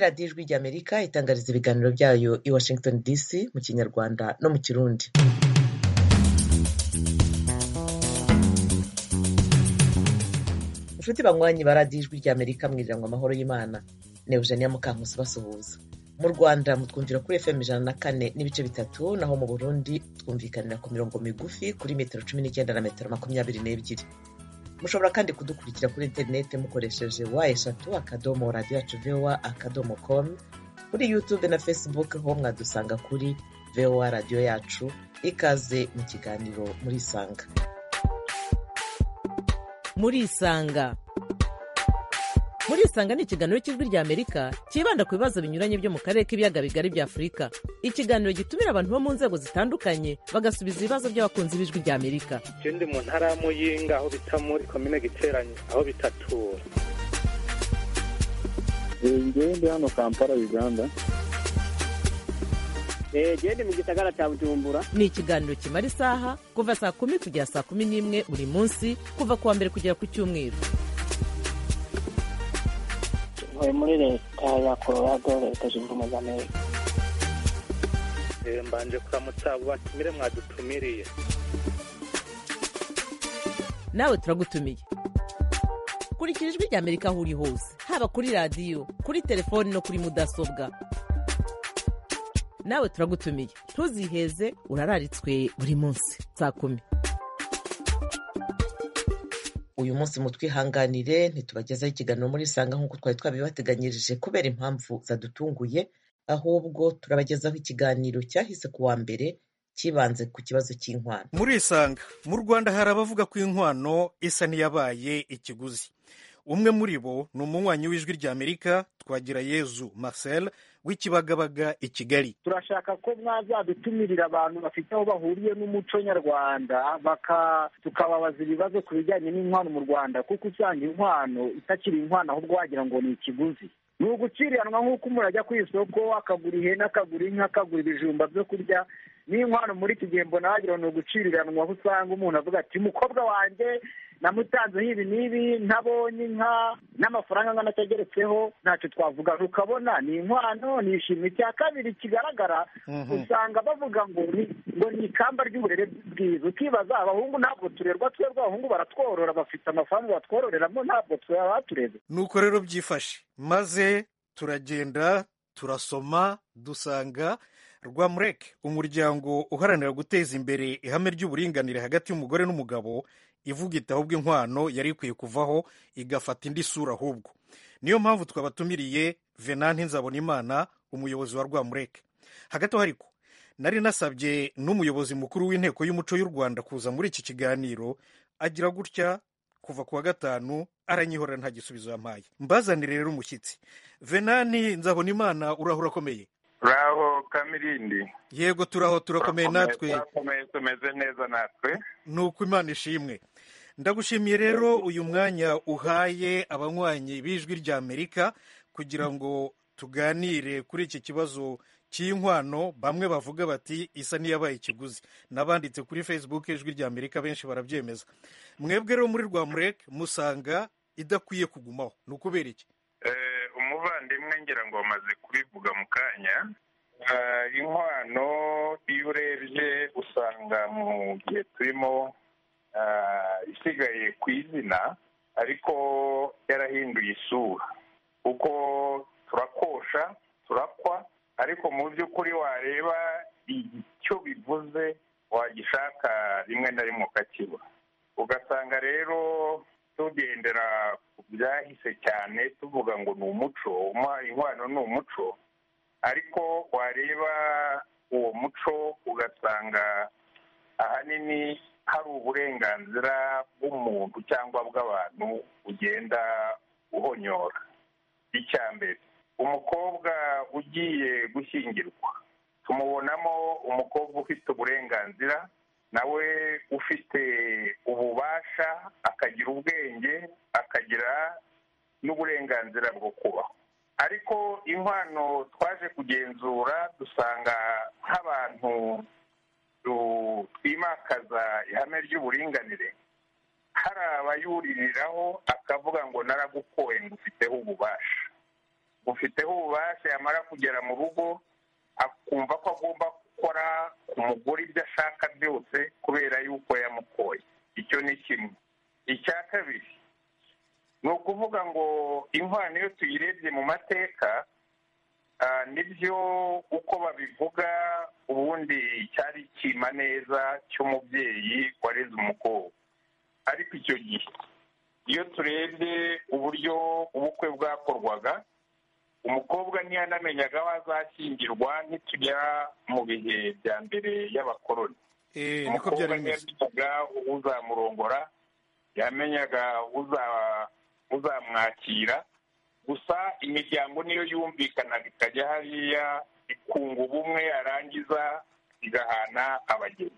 radiyo ijwi ry'Amerika itangariza ibiganiro byayo i Washington DC mu Kinyarwanda no mu Kirundi inshuti banywanyi ba radiyo ijwi ry'Amerika mwiriranwa amahoro y'Imana ni Eugenia Mukankusi basuhuza mu rwanda mutwumvira kuri fm ijana na kane n'ibice bitatu naho mu burundi twumvikanira ku mirongo migufi kuri metero cumi n'icyenda na metero makumyabiri n'ebyiri mushobora kandi kudukurikira kuri interineti mukoresheje wa eshatu akadomo radiyo yacu vowa akadomo komu kuri yutube na facebook ho mwadusanga kuri vowa radiyo yacu ikaze mu kiganiro murisanga murisanga murisanga ni ikiganiro cy'ijwi rya amerika cyibanda ku bibazo binyuranye byo mu karere k'ibiyaga bigari bya afurika ikiganiro gitumira abantu bo mu nzego zitandukanye bagasubiza ibibazo by'abakunzi b'ijwi rya amerika je ndi mu ntara ya muyinga aho bita muri komine giteranyi aho bitatura njyewe ndi hano kampala uganda genda mu gisagara cya bujumbura ni ikiganiro kimara isaha kuva saa kumi kugera saa kumi n'imwe buri munsi kuva ku wa mbere kugera ku cyumweru ntuye muri leta ya colorado leta zunze ubumwe z'amerika Eh, mbanje kuramutsa abo batumire mwadutumiriye nawe turagutumiye kurikira ijwi rya amerika aho uri hose haba kuri radiyo kuri telefoni no kuri mudasobwa nawe turagutumiye ntuziheze urararitswe buri munsi saa kumi uyu munsi mutwihanganire ntitubagezaho ikiganiro murisanga nk'uko twari twabibateganyirije kubera impamvu zadutunguye ahubwo turabagezaho ikiganiro cyahise ku wa mbere cyibanze ku kibazo cy'inkwano murisanga mu rwanda hari abavuga ko inkwano isa n'iyabaye ikiguzi umwe muri bo ni umunywanyi w'ijwi ry'amerika twagira yezu marcel w'ikibagabaga i kigali turashaka ko mwazadutumirira abantu bafite aho bahuriye n'umuco nyarwanda baka tukababaza ibibazo ku bijyanye n'inkwano mu rwanda kuko usanga inkwano itakiri inkwano ahubwo wagira ngo ni ikiguzi ni uguciriranwa nk'uko umuntu ajya ku isoko akagura ihene akagura inka akagura ibijumba byo kurya n'inkwano muri iki gihe mbona wagira ngo ni uguciriranwa aho usanga umuntu avuga ati umukobwa wanjye namutanzeho ibi n'ibi ntabonye inka n'amafaranga angana atageretseho ntacyo twavuga ukabona ni inkwano ni ishimwe icya kabiri kigaragara usanga bavuga ngo ni ngo ni ikamba ry'uburere bwiza ukibaza abahungu ntabwo turerwa twebwe abahungu baratworora bafite amafaranga batwororeramo ntabwo tureba nuko rero byifashe maze turagenda turasoma dusanga rwamureke umuryango uharanira guteza imbere ihame ry'uburinganire hagati y'umugore n'umugabo ivuga iti ahubwo inkwano yari ikwiye kuvaho igafata indi sura ahubwo niyo mpamvu twabatumiriye venanti nzabonimana umuyobozi wa rwamureke hagati aho ariko nari nasabye n'umuyobozi mukuru w'inteko y'umuco y'u rwanda kuza muri iki kiganiro agira gutya kuva ku wa gatanu aranyihorera nta gisubizo yampaye mbazanire rero umushyitsi venani nzabonimana urahura akomeye uraho kamirindi yego turaho turakomeye natwe turakomeye tumeze neza natwe ni uko imana ishimwe ndagushimiye rero uyu mwanya uhaye abanywanyi b'ijwi rya amerika kugira ngo tuganire kuri iki kibazo cy'inkwano bamwe bavuga bati isa n'iyabaye ikiguzi nabanditse kuri facebook ijwi rya amerika benshi barabyemeza mwebwe rero muri rwamureke musanga idakwiye kugumaho ni ukubera iki Eh, umuvandimwe ngira ngo wamaze kubivuga mu kanya Eh, inkwano iyo urebye usanga mu gihe turimo eh, isigaye ku izina ariko yarahinduye isura kuko turakosha turakwa ariko mu by'ukuri wareba icyo bivuze wagishaka rimwe na rimwe ukakibura ugasanga rero tugendera ku byahise cyane tuvuga ngo ni umuco umwa- inkwano ni umuco ariko wareba uwo muco ugasanga ahanini hari uburenganzira bw'umuntu cyangwa bw'abantu ugenda uhonyora icya mbere umukobwa ugiye gushyingirwa tumubonamo umukobwa ufite uburenganzira nawe ufite ububasha akagira ubwenge akagira n'uburenganzira bwo kubaho ariko inkwano twaje kugenzura dusanga nk'abantu tu- twimakaza ihame ry'uburinganire hari abayuririraho akavuga ngo naragukoye ngo ufiteho ububasha bufiteho ububasha yamara kugera mu rugo akumva ko agomba gukora ku mugore ibyo ashaka byose kubera yuko yamukoye icyo ni kimwe icya kabiri ni ukuvuga ngo inkwano iyo tuyirebye mu mateka nibyo uko babivuga ubundi cyari icyima neza cy'umubyeyi wareze umukobwa ariko icyo gihe iyo turebye uburyo ubukwe bwakorwaga umukobwa ntiyanamenyaga aho azashyingirwa ntitujya mu bihe bya mbere y'abakoroni niko byari umukobwa bimeze ntiyamenyaga uzamurongora yamenyaga uza- uzamwakira gusa imiryango niyo yumvikanaga ikajya hariya ikunga ubumwe yarangiza igahana abageni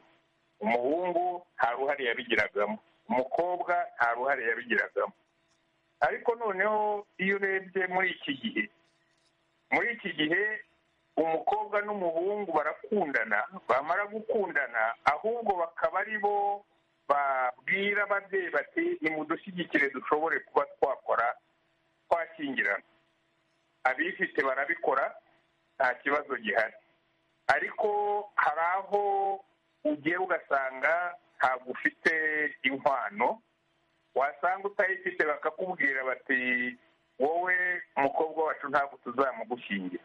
umuhungu nta ruhare yabigiragamo umukobwa nta ruhare yabigiragamo ariko noneho iyo urebye muri iki gihe muri iki gihe umukobwa n'umuhungu barakundana bamara gukundana ahubwo bakaba ari bo babwira ababyeyi bati nimudushyigikire dushobore kuba twakora twashyingirana abifite barabikora nta kibazo gihari ariko hari aho ugiye ugasanga ntabwo ufite inkwano wasanga utayifite bakakubwira bati wowe umukobwa wacu ntabwo tuzamugushyingira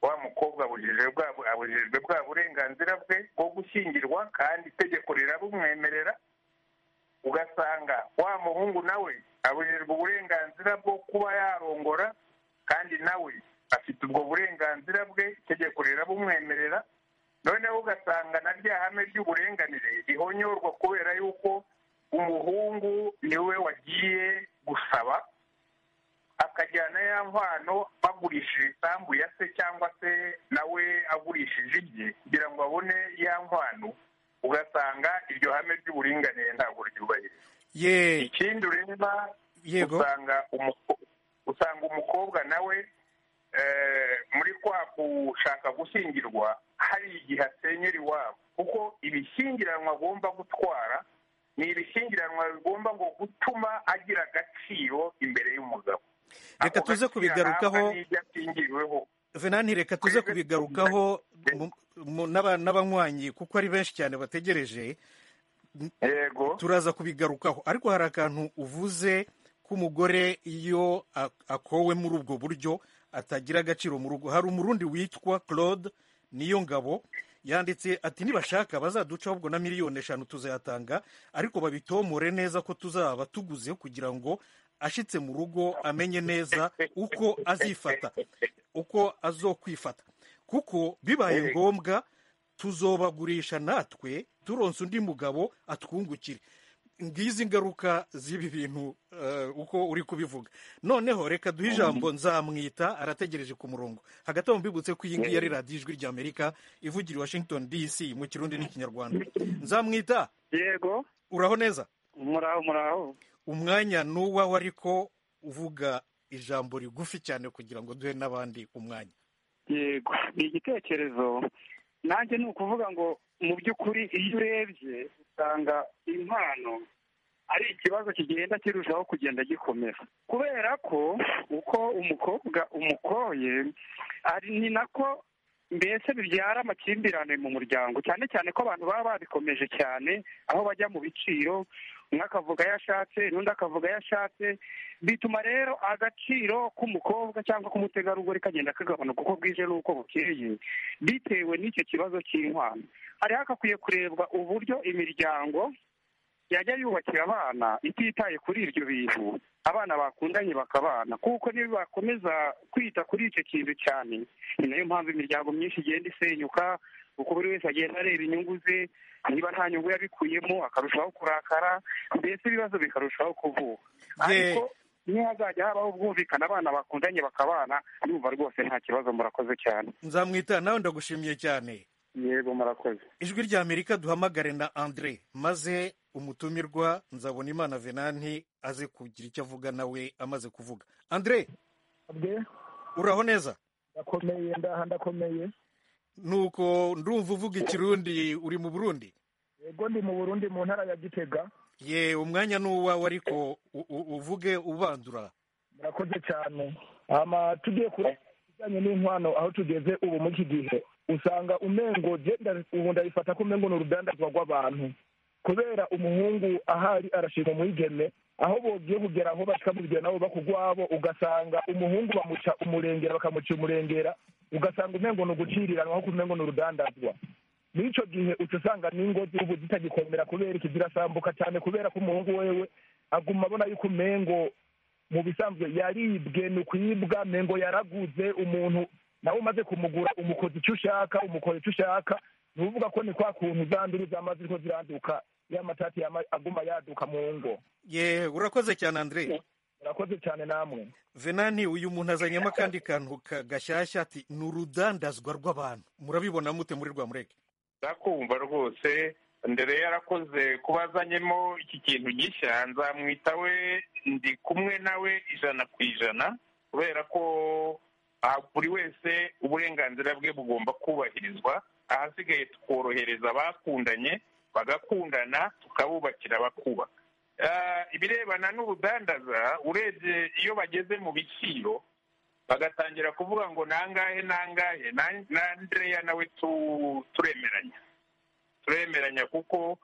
wa mukobwa abujijwe bwa abujijwe bwa burenganzira bwe bwo gushyingirwa kandi itegeko rirabumwemerera ugasanga wa muhungu nawe abujijwe uburenganzira bwo kuba yarongora kandi nawe afite ubwo burenganzira bwe itegeko rirabumwemerera noneho ugasanga na rya hame ry'uburenganire rihonyorwa kubera yuko umuhungu niwe wagiye gusaba akajyana ya nkwano bagurishije isambu ya se cyangwa se nawe agurishije ibye kugira ngo abone ya nkwano ugasanga iryo hame ry'uburinganire ntabwo ryubahirizwa ye ikindi ureba yego usanga umuko- usanga umukobwa nawe eh, muri kwa gushaka gushyingirwa hari igihe asenyera iwabo kuko ibishyingiranwa agomba gutwara ni ibishyingiranwa bigomba ngo gutuma agira agaciro imbere y'umugabo Reka Ako tuze gaciro kubigarukaho. ahabwa n'ibyo ashyingiriweho venanti reka tuze kubigarukaho mu- mu- n'aba- n'abanywanyi kuko ari benshi cyane bategereje yego turaza kubigarukaho ariko hari akantu uvuze k'umugore iyo a- akowe muri ubwo buryo atagira agaciro mu rugo hari umurundi witwa claude niyo ngabo yanditse ati nibashaka bazaduca ahubwo na miliyoni eshanu tuzayatanga ariko babitomore neza ko tuzaba tuguze kugira ngo ashitse mu rugo amenye neza uko azifata uko azokwifata kuko bibaye Eh. ngombwa tuzobagurisha natwe turonse undi mugabo atwungukire ngizi ingaruka z'ibi bintu eh, uko uri kubivuga noneho reka duhe ijambo nzamwita arategereje ku murongo hagati aho mbibutse ko iyi ngiyi ari radiyo ijwi ry'amerika ivugira i washington dc mu kirundi n'ikinyarwanda nzamwita yego uraho neza muraho muraho umwanya ni uwawe ariko uvuga ijambo rigufi cyane kugira ngo duhe n'abandi umwanya yego ni igitekerezo nanjye ni ukuvuga ngo mu by'ukuri iyo urebye usanga impano ari ikibazo kigenda kirushaho kugenda gikomera kubera ko uko umukobwa umukoye ari ni nako mbese bibyara amakimbirane mu muryango cyane cyane ko abantu baba babikomeje cyane aho bajya mu biciro umwe akavuga ayo ashatse n'undi akavuga ayo ashatse bituma rero agaciro k'umukobwa cyangwa k'umutegarugori kagenda kagabanuka uko bwije n'uko bukeye bitewe n'icyo kibazo cy'inkwano hari hakakwiye kurebwa uburyo imiryango yajya yubakira abana ititaye kuri ibyo bintu abana bakundanye bakabana kuko niyo bakomeza kwita kuri icyo kintu cyane ni nayo mpamvu imiryango myinshi igenda isenyuka kuko buri wese agenda areba inyungu ze niba nta nyungu yabikuyemo akarushaho kurakara mbese ibibazo bikarushaho kuvuka ariko ntihazajya habaho ubwumvikane abana bakundanye bakabana ndumva rwose nta kibazo murakoze cyane nzamwita nawe ndagushimiye cyane yego murakoze ijwi ry'amerika duhamagare na andre maze umutumirwa nzabona imana venanti aze kugira icyo avuga nawe amaze kuvuga andre bwe uraho neza ndakomeye ndaha ndakomeye nuko ndumva uvuga ikirundi uri mu burundi yego ndi mu burundi mu ntara ya gitega ye umwanya ni uwawe ariko u- u- uvuge ubandura murakoze cyane ama tugiye kureba ibijyanye n'inkwano aho tugeze ubu muri iki gihe usanga umengo je nda- ubu ndabifata ko umengo ni urudandazwa rw'abantu kubera umuhungu ahari arashima umwigeme aho bogiye kugera aho bakamubwira nabo bakugwabo ugasanga umuhungu bamuca umurengera bakamuca umurengera ugasanga umengo ni uguciriranwa kuko umengo ni urudandazwa muri icyo gihe uca usanga n'ingo z'ubu zitagikomera kubera iki zirasambuka cyane kubera ko umuhungu wewe aguma abona yuko umengo mu bisanzwe yaribwe ni ukwibwa mengo yaraguze umuntu nawe umaze kumugura umukoza icyo ushaka umukora icyo ushaka ni ukuvuga ko ni kwa kuntu zanduru zamaze ko ziranduka ya matati yama- aguma yaduka mu ngo ye urakoze cyane andre murakoze cyane namwe venani uyu muntu azanyemo akandi kantu ka- gashyashya ati ni urudandazwa rw'abantu murabibona mute muri rwa mureke ndakumva rwose ndere yarakoze kuba azanyemo iki kintu gishya nzamwita we ndi kumwe nawe ijana ku ijana kubera ko aha buri wese uburenganzira bwe bugomba kubahirizwa ahasigaye tukorohereza abakundanye bagakundana tukabubakira bakubaka Ah, ibirebana n'urudandaza urebye iyo bageze mu biciro bagatangira kuvuga ngo nangahe nangahe na- na Andrea nawe tu- turemeranya turemeranya kuko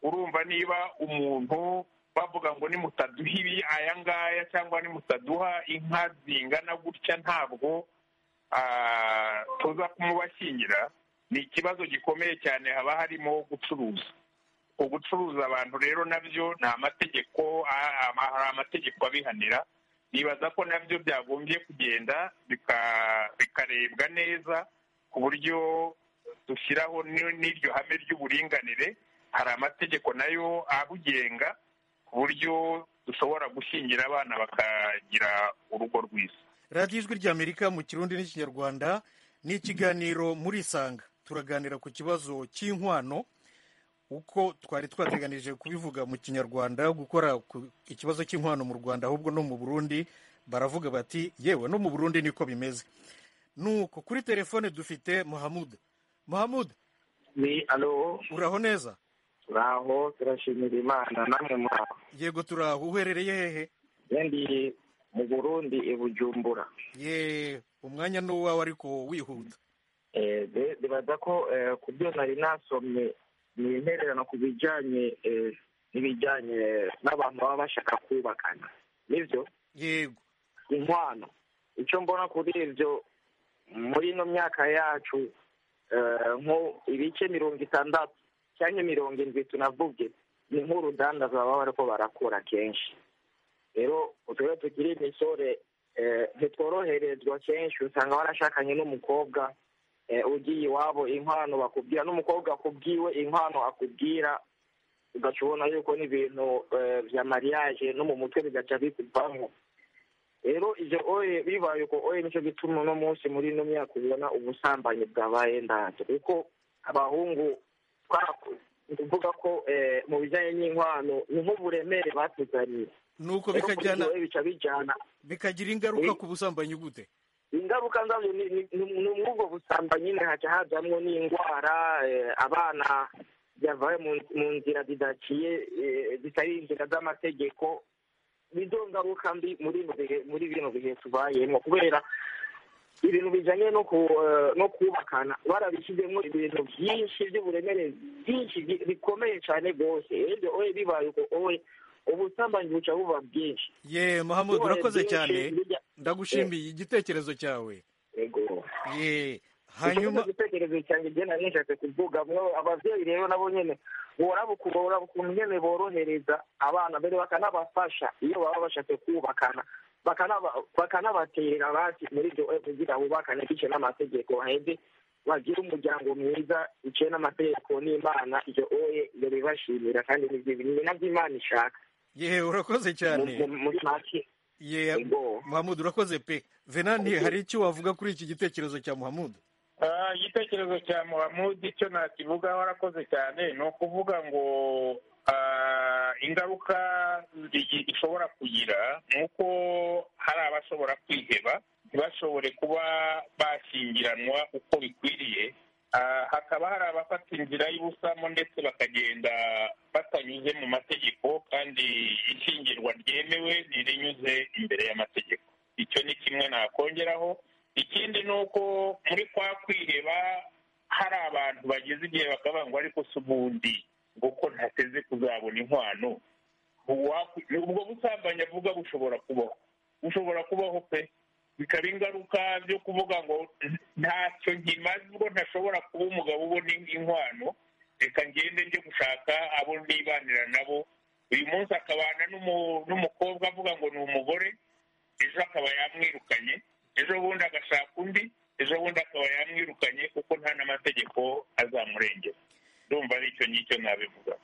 urumva niba umuntu bavuga ngo nimutaduha ibi aya ngaya cyangwa nimutaduha inka zingana gutya ntabwo ah, tuza kumubashyingira ni ikibazo gikomeye cyane haba harimo gucuruza ugucuruza abantu rero nabyo ni amategeko ah, ah, hari amategeko abihanira nibaza ko nabyo byagombye kugenda bika- bikarebwa neza ku buryo dushyiraho ni- n'iryo hame ry'uburinganire hari amategeko nayo abugenga ku buryo dushobora gushyingira abana bakagira urugo rwiza radiyo ijwi ry'amerika mu kirundi n'ikinyarwanda ni ikiganiro muri isanga turaganira ku kibazo cy'inkwano uko twari twateganije kubivuga mu kinyarwanda gukora ku- ikibazo cy'inkwano mu rwanda ahubwo no mu burundi baravuga bati yewe no mu burundi niko bimeze nuko kuri telefone dufite muhamuda muhamuda ni alo uraho neza uraho turashimira imana namwe muraho yego turaho uherereye hehe yendi mu burundi i bujumbura ye umwanya ni uwawe ariko wihuta Eh, be- bibaza ko eh, ku byo nari nasomye ni intererano ku bijyanye eh, n'ibijyanye n'abantu baba bashaka kubakana nibyo yego inkwano icyo mbona kuri ibyo muri ino myaka yacu eh, nko ibice mirongo itandatu cyangwa mirongo indwi tunavuge ni nk'urudandaza baba bariko barakora kenshi rero utwo tukiri imisore eh, ntitworoherezwa kenshi usanga warashakanye n'umukobwa eh, ugiye iwabo inkwano bakubwira n'umukobwa akubwiwe inkwano akubwira ugaca ubona yuko n'ibintu eh, bya mariage no mu mutwe bigaca bikuvamo rero ibyo oye bibaye uko oye nicyo gituma uno munsi muri ino myaka ubona ubusambanyi bwabaye ndanze kuko abahungu twaraku- ni ukuvuga ko eh, mu bijyanye n'inkwano ni nk'uburemere batuzaniye nuko Rero kuri bikajyana ibyo bica bijyana bikagira ingaruka ku busambanyi gute ingaruka zabyo ni ni- ni- ni muri ubwo busambanyi nyine hajya hazamwo n'indwara eh, abana bavaye mu mu nzira zidaciye eh, zitari inzira z'amategeko nizo ngaruka mbi muri bino bihe muri bino bihe tubayemo kubera ibintu bijyanye no ku eh, no kubakana barabishyizemo ibintu byinshi by'uburemere byinshi bi- bikomeye cyane rwose rero oye bibaye uko owe ubusambanyi buca buba bwinshi ye mahamud Ubwoya urakoze bwinshi cyane burya- ndagushimiye igitekerezo cyawe yego ye hanyuma hanyuma igitekerezo cyanjye igenda nishatse kuvuga mwe ababyeyi rero nabo nyene boraba ukuntu boraba ukuntu nyene borohereza abana mbere bakanabafasha iyo baba bashatse kubakana bakanaba- bakanabatera basi muri ibyo eh, kugira bubakane biciye n'amategeko haheze bagire umuryango mwiza biciye n'amategeko n'imana ibyo oye ibyo bibashimira kandi ni nabyo imana ishaka ye urakoze cyane Mu- mu- muri make ye muhamud urakoze pe venanti hari icyo wavuga kuri iki gitekerezo cya muhamud Ah, igitekerezo cya muhamudi icyo nakivugaho arakoze cyane ni ukuvuga ngo ah, ingaruka igi- ishobora kugira ni uko hari abashobora kwiheba ntibashobore kuba bashyingiranwa uko bikwiriye Ah, hakaba hari abafata inzira y'ubusamo ndetse bakagenda batanyuze mu mategeko kandi ishyingirwa ryemewe ntirinyuze imbere y'amategeko icyo icyo ni kimwe nakongeraho ikindi ni uko muri kwa kwiheba hari abantu bageze igihe bakavuga ngo ariko si ubundi ngo ko ntateze kuzabona inkwano ubwo busambanyi avuga bushobora kubaho bushobora kubaho pe bikaba ingaruka byo kuvuga ngo ntacyo nkimaze ubwo ntashobora kuba umugabo ubona inkwano reka ngende njye gushaka abo nibanira nabo uyu munsi akabana n'umukobwa avuga ngo ni umugore ejo akaba yamwirukanye ejo bundi agashaka undi ejo bundi akaba yamwirukanye kuko nta n'amategeko azamurengera ndumva ari icyo ngicyo nabivuga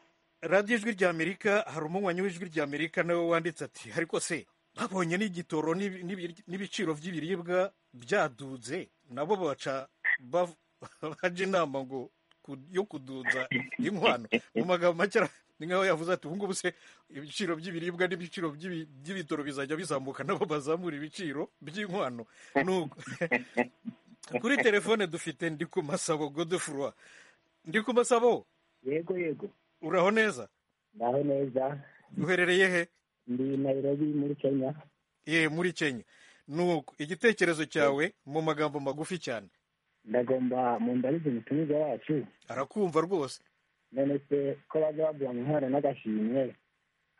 radiyo ijwi ry'amerika hari umunywanyi w'ijwi ry'amerika nawe wanditse ati ariko se babonye n'igitoro n'ibiciro by'ibiribwa byadudze nabo baca bajya inama ngo yo kuduza inkwano mu magambo make ni nkaho yavuze ati ubu ngubu se ibiciro by'ibiribwa n'ibiciro by'ibitoro bizajya bizamuka nabo bazamura ibiciro by'inkwano kuri telefone dufite ndi ku masabo godefurwa ndi ku masabo yego yego uraho neza uraho neza uherereye he ndi nayirobi muri kenya ye muri kenya nuko igitekerezo cyawe mu magambo magufi cyane ndagomba mu ndarize umutumiza wacu arakumva rwose none se ko bajya baguha amahoro n'agashimwe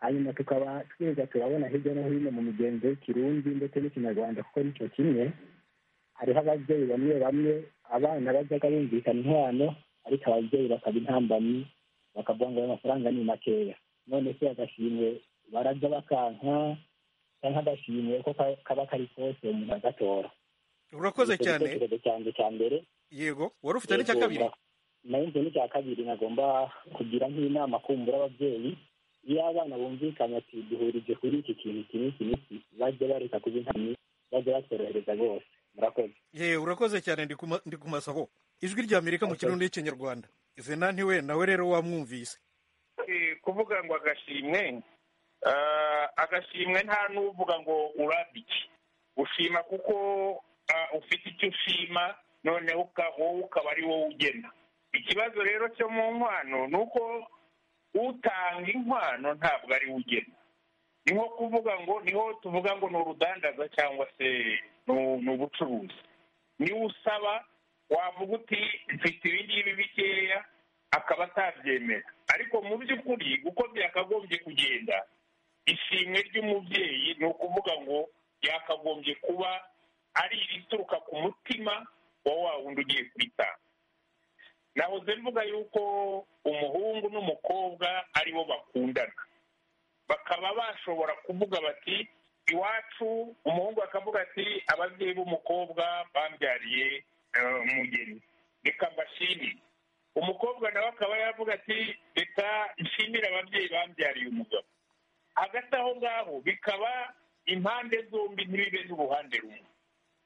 hanyuma tukaba twirirwa turabona hirya no hino mu migenzo y'ikirundi ndetse n'ikinyarwanda kuko nicyo kimwe hariho ababyeyi bamwe bamwe abana bajyaga bumvikana inkwano ariko ababyeyi bakaba intambanyi bakavuga ngo amafaranga ni makeya none se agashimwe barajya bakanka cyangwa agashimwe ko kaba kari kose umuntu agatora urakoze cyane cyanjye cya mbere yego wari ufite n'icya kabiri nayo nzu n'icya kabiri nagomba kugira nk'inama kumbura ababyeyi iyo abana bumvikanye ati duhurije kuri iki kintu iki n'iki n'iki bajya bareka kuba inkamyi bajya batorohereza rwose murakoze yewe urakoze cyane ndi ku masabo ijwi ry'amerika mu kirundi n'ikinyarwanda venanti we nawe rero wamwumvise kuvuga ngo agashimwe agashimwe nta n'uvuga ngo urambike ushima kuko ufite icyo ushima noneho wowe ukaba ari wowe ugena ikibazo rero cyo mu nkwano ni uko utanga inkwano ntabwo ari we ugena ni nko kuvuga ngo niho tuvuga ngo ni urudandaza cyangwa se ni ubucuruzi niwe usaba wavuga uti mfite ibi ngibi bikeya akaba atabyemera ariko mu by'ukuri uko byakagombye kugenda ishimwe ry'umubyeyi ni ukuvuga ngo yakagombye kuba ari irituruka ku mutima wa wa wundi ugiye kwitanga nahoze mvuga yuko umuhungu n'umukobwa aribo bakundana bakaba bashobora kuvuga bati iwacu umuhungu akavuga ati ababyeyi b'umukobwa bambyariye umugeni reka mbashimire umukobwa nawe akaba yavuga ati reka nshimire ababyeyi bambyariye umugabo hagati aho ngaho bikaba impande zombi ntibibe n'uruhande rumwe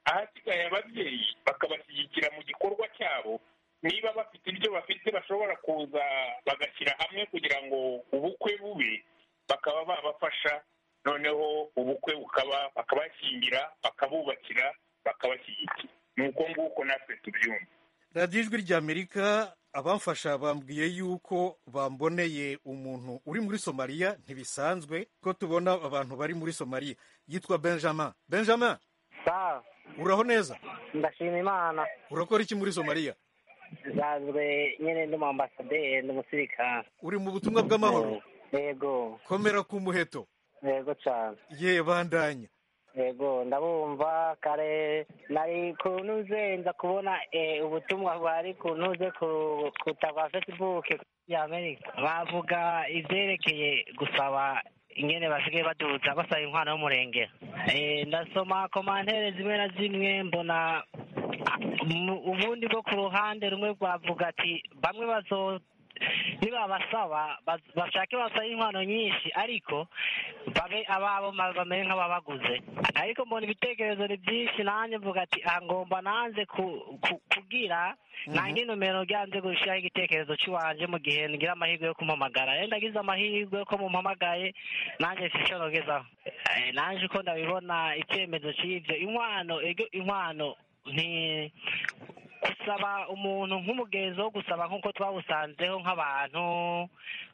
ahasigaye ababyeyi bakabashyigikira mu gikorwa cyabo niba bafite ibyo bafite bashobora kuza bagashyira hamwe kugira ngo ubukwe bube bakaba babafasha noneho ubukwe bukaba bakabashyingira bakabubakira bakabashyigikira ni uko nguko natwe tubyumva radiyo ijwi ry'amerika abamfasha bambwiye yuko bamboneye umuntu uri muri somaliya ntibisanzwe ko tubona abantu bari muri somaliya yitwa benjamin benjamin sawa uraho neza ndashima imana urakora iki muri somaliya nsanzwe nyine ndi mu ambasaderi ndi umusirikare uri mu butumwa bw'amahoro yego komera ku muheto yego cyane ye bandanya yego ndabumva kare nari kunuze nza kubona ubutumwa bwari kunuze kutava fesibuke y'amerika bavuga ibyerekeye gusaba ingene basigaye baduza basaba inkwano y'umurengera ndasoma komantere zimwe na zimwe mbona ubundi bwo ku ruhande rumwe rwavuga ati bamwe bazo nibabasaba bashake basaba inkwano nyinshi ariko babe ababo bamere nk'ababaguze ariko mbona ibitekerezo ni byinshi nanjye mvuga ati aha ngomba nanze kugira nange nomero ryanze gushyiraho igitekerezo cy'iwanje mu gihe ngira amahirwe yo kumpamagara rero ndagize amahirwe yo ko mumpamagaye nanjye sinshorogezaho nanjye uko ndabibona icyemezo cy'ibyo inkwano inkwano ni gusaba umuntu nk'umugenzo wo gusaba nk'uko twawusanzeho nk'abantu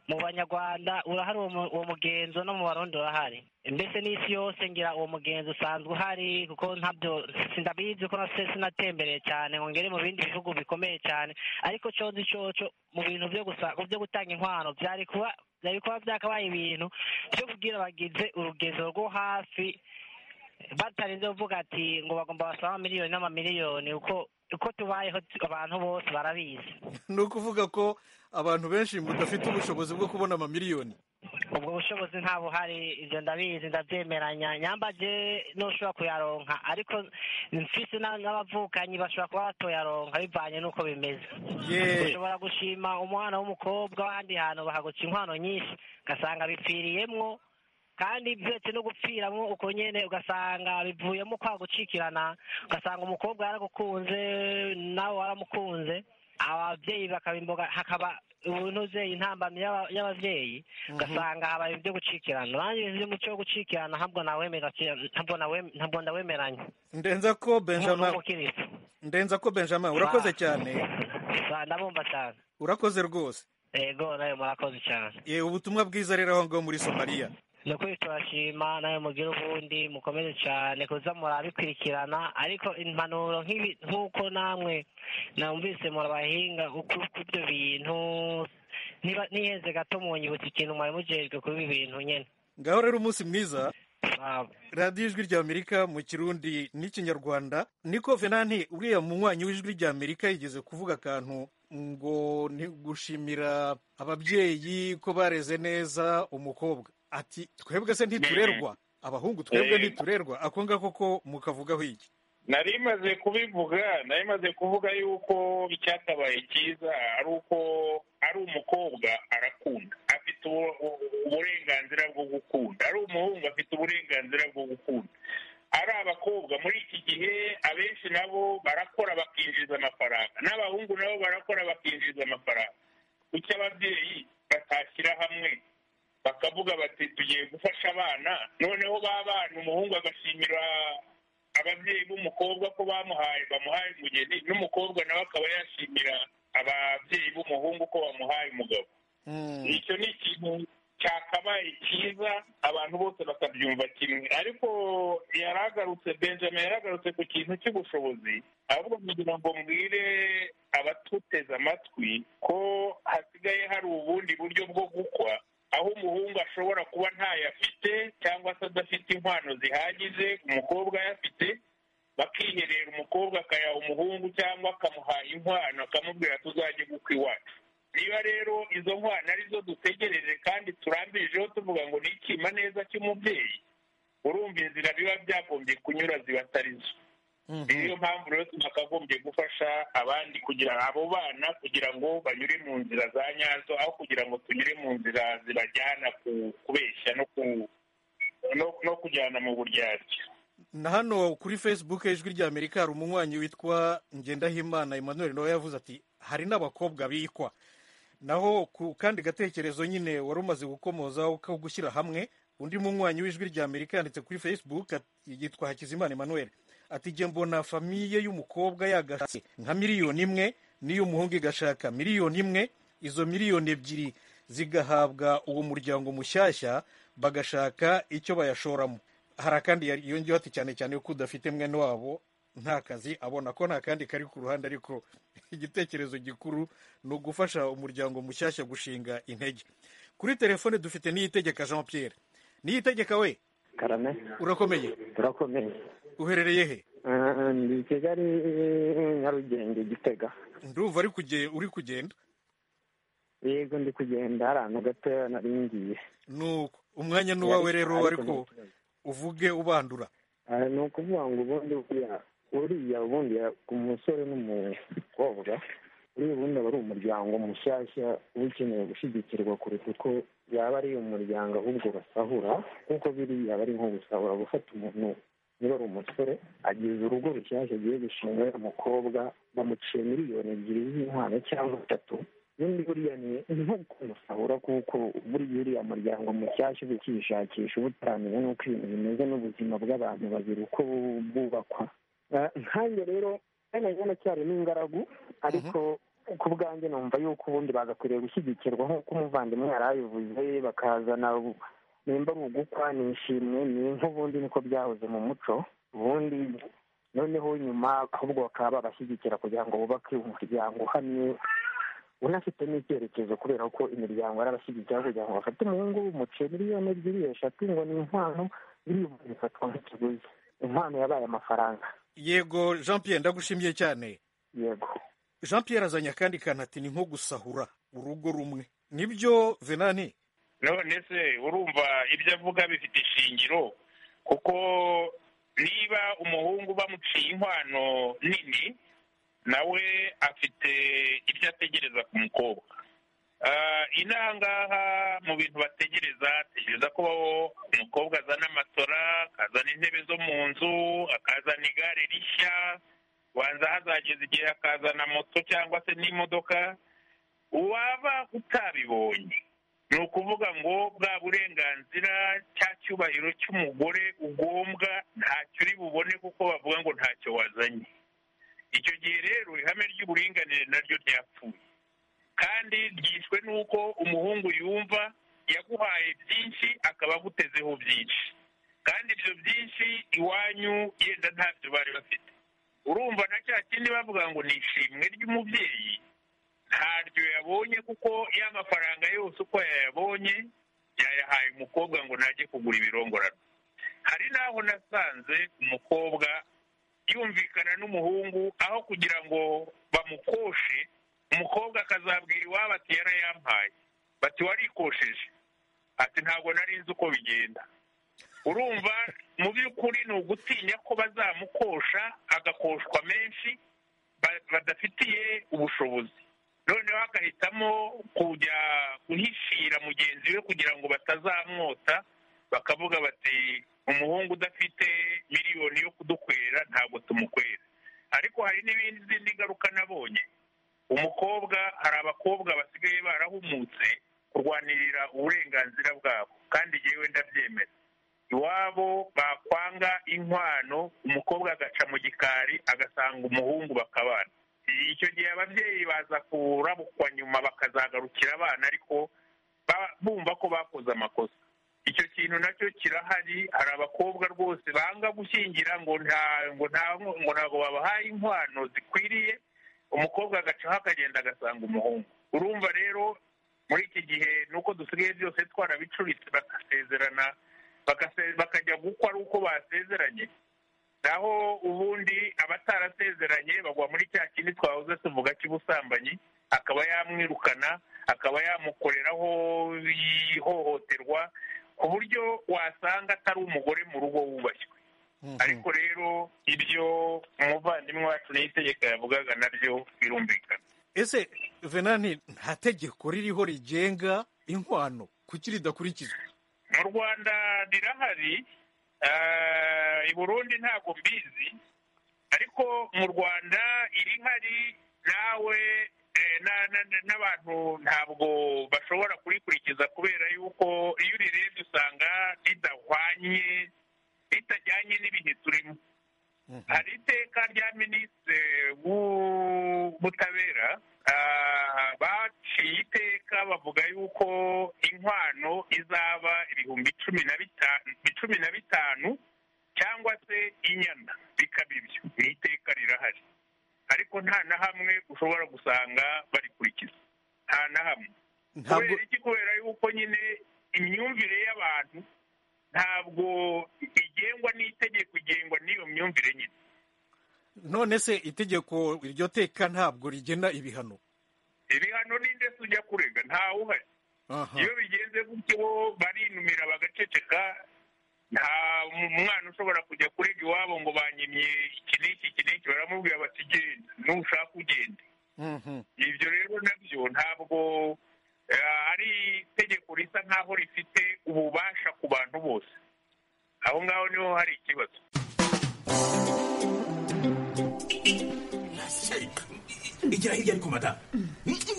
mu banyarwanda urahari uwo uwo mugenzo no mu barundi urahari mbese n'isi yose ngira uwo mugenzo usanzwe uhari kuko ntabyo sinabizi ko nase sinatembereye cyane ngo ngere mu bindi bihugu bikomeye cyane ariko cozi coco mu bintu byo gusa byo gutanga inkwano byari kuba byari kuba byakabaye ibintu byo kubwira abagize urugendo rwo hafi batarinze kuvuga ati ngo bagomba basabe amamiliyoni n'amamiliyoni uko uko tubayeho abantu bose barabizi ni ukuvuga ko abantu benshi badafite ubushobozi bwo kubona amamiliyoni ubwo bushobozi nta buhari ibyo ndabizi ndabyemeranya nyambaje ntushobora kuyaronka ariko mfise na- n'abavukanyi bashobora kuba batoyaronka bivanye n'uko bimeze Yeah. ushobora gushima umwana w'umukobwa w'ahandi hantu bahaguca inkwano nyinshi ugasanga bipfiriyemwo kandi byetse no gupfiramwo uko nyene ugasanga bivuyemo kwa gucikirana ugasanga umukobwa yaragukunze nawe waramukunze ababyeyi bakaba imboga hakaba ubunoze intambamyi y'aba- y'abavyeyi ugasanga habaye ibyo gucikirana nanjye ibintu by'umuco wo gucikirana ntabwo nawemera ntabwo nawe- ntabwo ndawemeranya ndenza ko benjamin umukirisitu ndenza ko benjamin urakoze cyane ndabumva cyane urakoze rwose yego nawe murakoze cyane Eh, ubutumwa bwiza rero aho ngaho muri somaliya ni ukuri turashima nawe mugire ubundi mukomeze cyane kuza murabikurikirana ariko impanuro nk'ibi nk'uko namwe namvise murabahinga uku- kubyo bintu niba nihenze gato munyibutsa ikintu mwari mujejwe kuri ibi bintu nyine ngaho rero umunsi mwiza Wow. radiyo ijwi rya amerika mu kirundi n'ikinyarwanda niko venanti uriya munywanyi w'ijwi rya amerika yigeze kuvuga akantu ngo ni gushimira ababyeyi ko bareze neza umukobwa ati twebwe se ntiturerwa abahungu twebwe Eh. ntiturerwa ako ngako ko mukavugaho iki nari maze kubivuga nari maze kuvuga yuko icyakabaye cyiza ari uko ari umukobwa arakunda afite ubu- ubu- uburenganzira bwo gukunda ari umuhungu afite uburenganzira bwo gukunda ari abakobwa muri iki gihe abenshi nabo barakora bakinjiza amafaranga n'abahungu nabo barakora bakinjiza amafaranga kuki ababyeyi batashyira hamwe bakavuga bati tugiye gufasha abana noneho ba bana umuhungu agashimira ababyeyi b'umukobwa ko bamuhaye bamuhaye umugeni n'umukobwa nawe akaba yashimira ababyeyi b'umuhungu ko bamuhaye umugabo icyo ni ikintu cyakabaye cyiza abantu bose bakabyumva kimwe ariko yaragarutse benjamin yaragarutse ku kintu cy'ubushobozi ahubwo kugira ngo mbwire abatuteze amatwi ko hasigaye hari ubundi buryo bwo gukwa aho umuhungu ashobora kuba ntayo afite cyangwa se adafite inkwano zihagije umukobwa ayafite bakiherera umukobwa akayaha umuhungu cyangwa akamuha inkwano akamubwira tuzajye gukwa iwacu niba rero izo nkwano arizo dutegereje kandi turambirijeho tuvuga ngo ni ikima neza cy'umubyeyi urumva inzira biba byagombye kunyura ziba atari zo niyo mpamvu rero twakagombye gufasha abandi kugira abo bana kugira ngo banyure mu nzira za nyazo aho kugira ngo tunyure mu nzira zibajyana ku- kubeshya no ku no- no kujyana mu buryarya na hano kuri facebook ijwi rya amerika hari umunywanyi witwa ngendahimana emmanuel nawe yavuze ati hari n'abakobwa bikwa naho ku kandi gatekerezo nyine wari umaze gukomozaho ko gushyira hamwe undi munywanyi w'ijwi rya amerika yanditse kuri facebook ati- yitwa hakizimana emmanuel ati jye mbona famiye y'umukobwa yagashatse nka miliyoni imwe n'iy'umuhungu igashaka miliyoni imwe izo miliyoni ebyiri zigahabwa uwo muryango mushyashya bagashaka icyo bayashoramo hari akandi yari- yongeyeho ati cyane cyane ko udafite mwene wabo nta kazi abona ko nta kandi kari ku ruhande ariko igitekerezo gikuru ni ugufasha umuryango mushyashya gushinga intege kuri telefone dufite niyitegeka jean pierre niyitegeka we karame urakomeye turakomeye uherereye he Eh, ndi i kigali nyarugenge gitega ndumva ari kuge- uri kugenda yego ndi kugenda hari ahantu gatoya nari ngiye nuko umwanya ni uwawe rero ariko nta kibazo. uvuge ubandura Eh, ni ukuvuga ngo ubundi buriya uriya ubundi ya- ku musore n'umukobwa uriya ubundi aba ari umuryango mushyashya uba ukeneye gushyigikirwa kuruta uko yaba ari umuryango ahubwo basahura kuko biriya aba ari nko gusahura gufata umuntu niba ari umusore agize urugo rushyashya agiye gushinga uriya mukobwa bamuciye miliyoni ebyiri z'inkwano cyangwa eshatu ubundi buriya ni ni nko kumusahura kuko buriya uriya muryango mushyashya uba ukishakisha uba utaramenya n'uko ibintu bimeze n'ubuzima bw'abantu babiri uko bwubakwa Eh, nkanjye rero kandi njye nacyari n'ingaragu ariko ku bwanjye numva yuko ubundi bagakwiriye gushyigikirwa nk'uko umuvandimwe yari abivuze bakazana nimba ari ugukwa ni ishimwe ni nk'ubundi niko byahoze mu muco ubundi noneho nyuma ahubwo bakaba babashyigikira kugira ngo bubake umuryango uhamye unafite n'icyerekezo kubera ko imiryango arabashyigikira kugira ngo bafate umuhungu w'umuce miliyoni ebyiri eshatu ngo ni inkwano miliyoni ifatwa nk'ikiguzi inkwano yabaye amafaranga yego jean pierre ndagushimiye cyane yego jean pierre azanye akandi kantu ati ni nko gusahura urugo rumwe nibyo venani none se urumva ibyo avuga bifite ishingiro kuko niba umuhungu bamuciye inkwano nini nawe afite ibyo ategereza ku mukobwa inangaha mu bintu bategereza ategereza ko umukobwa azana amatora akazana intebe zo mu nzu akazana igare rishya wanza hazageza igihe akazana moto cyangwa se n'imodoka waba utabibonye ni ukuvuga ngo bwa burenganzira cya cyubahiro cy'umugore ugombwa ntacyo uri bubone kuko bavuga ngo ntacyo wazanye icyo gihe rero ihame ry'uburinganire naryo ryapfuye kandi ryishwe n'uko umuhungu yumva yaguhaye byinshi akaba agutezeho byinshi kandi ibyo byinshi iwanyu yenda ntabyo bari bafite urumva na cya kindi bavuga ngo ni ishimwe ry'umubyeyi ntaryo yabonye kuko ya mafaranga yose uko yayabonye yayahaye umukobwa ngo najye kugura ibirongorano hari n'aho nasanze umukobwa yumvikana n'umuhungu aho kugira ngo bamukoshe umukobwa akazabwira iwabo ati yarayampaye bati warikosheje ati ntabwo nari nzi uko bigenda urumva mu by'ukuri ni ugutinya ko bazamukosha agakoshwa menshi badafitiye ubushobozi noneho agahitamo kujya guhishira mugenzi we kugira ngo batazamwota bakavuga bati umuhungu udafite miliyoni yo kudukwera ntabwo tumukwera ariko hari n'izindi ngaruka nabonye umukobwa hari abakobwa basigaye barahumutse kurwanirira uburenganzira bwabo kandi yewe ndabyemera iwabo bakwanga inkwano umukobwa agaca mu gikari agasanga umuhungu bakabana icyo gihe ababyeyi baza kurabukwa nyuma bakazagarukira abana ariko bumva ko bakoze amakosa icyo kintu nacyo kirahari hari abakobwa rwose banga gushyingira ngo ntabwo ntabwo babahaye inkwano zikwiriye umukobwa agacaho akagenda agasanga umuhungu urumva rero muri iki gihe nuko dusigaye byose twarabicuritse bagasezerana bakajya gukwa ari uko basezeranye naho ubundi abatarasezeranye bagwa muri cya kindi twahoze tuvuga cy'ubusambanyi akaba yamwirukana akaba yamukoreraho ihohoterwa ku buryo wasanga atari umugore mu rugo wubashywe ariko rero ibyo umuvandimwe wacu n'itegeko yavugaga nabyo birumvikana ese venani nta tegeko ririho rigenga inkwano kuki ridakurikizwa mu rwanda rirahari i burundi ntabwo mbizi ariko mu rwanda irihari nawe n'abantu ntabwo bashobora kurikurikiza kubera yuko iyo urirebye usanga ridahwanye ritajyanye n'ibihe turimo hari iteka rya minisitiri w'ubutabera baciye iteka bavuga yuko inkwano izaba ibihumbi cumi na bitanu cyangwa se inyana bikaba ibyo ni iteka rirahari ariko nta na hamwe ushobora gusanga barikurikiza nta na hamwe kubera iki kubera yuko nyine imyumvire y'abantu ntabwo igengwa n'itegeko igengwa n'iyo myumvire nyine none se itegeko iryo teka ntabwo rigena ibihano ibihano ninde se ujya kurega ntawuhari iyo bigenze gutyo barinumira bagaceceka nta mwana ushobora kujya kurega iwabo ngo banyimye iki n'iki iki n'iki baramubwira bati genda nushaka ugende ibyo rero nabyo ntabwo ari itegeko risa nk'aho rifite ububasha ku bantu bose aho ngaho niho hari ikibazo igera hirya ariko madamu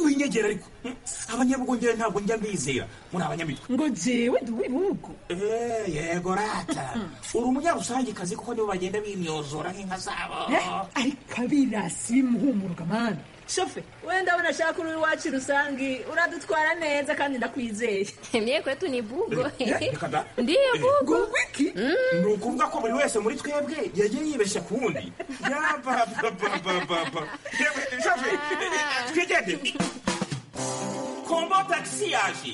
winyegera ariko abanyabugongera ntabwo njya mbizera muri abanyamitwe ngo jewe ndi uw'ibihugu yego rata uri umunyarusangikazi kuko nibo bagenda bimyozora nk'inka zabo ariko abirasi bimuhumurwa mana shofe wenda ndabona ashaka uri iwacu rusange uradutwara neza kandi ndakwizeye mye kwetu ni bugo reka da ndiyo bugo iki ni ukuvuga ko buri wese muri twebwe yagiye yibeshya ku wundi yabababababa shofe twigende kombo tagisi yaje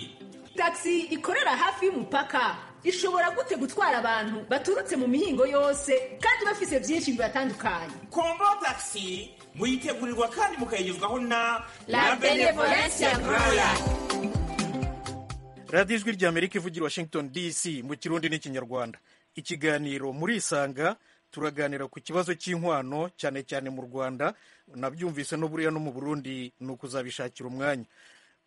tagisi ikorera hafi y'umupaka ishobora gute gutwara abantu baturutse mu mihingo yose kandi bafise byinshi bibatandukanye kombo tagisi muyitegurirwa kandi mukayigezwaho na La Benevolence Royal. radiyo ijwi rya amerika ivugira washington dc mu kirundi n'ikinyarwanda ikiganiro muri isanga turaganira ku kibazo cy'inkwano cyane cyane mu rwanda nabyumvise no buriya no mu burundi ni ukuzabishakira umwanya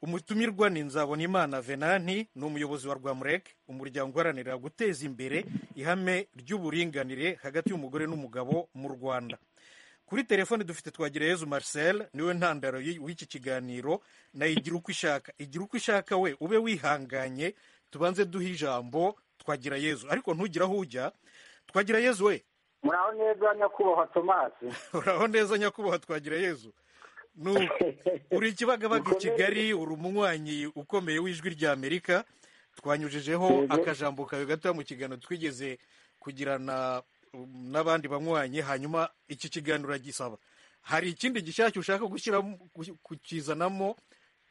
umutumirwa ni nzabonimana venanti ni umuyobozi wa rwamurek umuryango uharanira guteza imbere ihame ry'uburinganire hagati y'umugore n'umugabo mu rwanda kuri telefone dufite twagirayezu marcel niwe ntandaro y- w'iki kiganiro nayo igira uko ishaka igira uko ishaka we ube wihanganye tubanze duhe ijambo twagirayezu ariko ntugire aho ujya twagirayezu we muraho neza nyakubahwa tomasi uraho neza nyakubahwa twagirayezu Nu- uri ikibagabaga i kigali uri umunywanyi ukomeye w'ijwi rya amerika twanyujijeho Yego. akajambo kawe gato mu kiganiro twigeze kugirana um, n'abandi banywanyi hanyuma iki kiganiro uragisaba hari ikindi gishashya ushaka gushyiramo gu- kukizanamo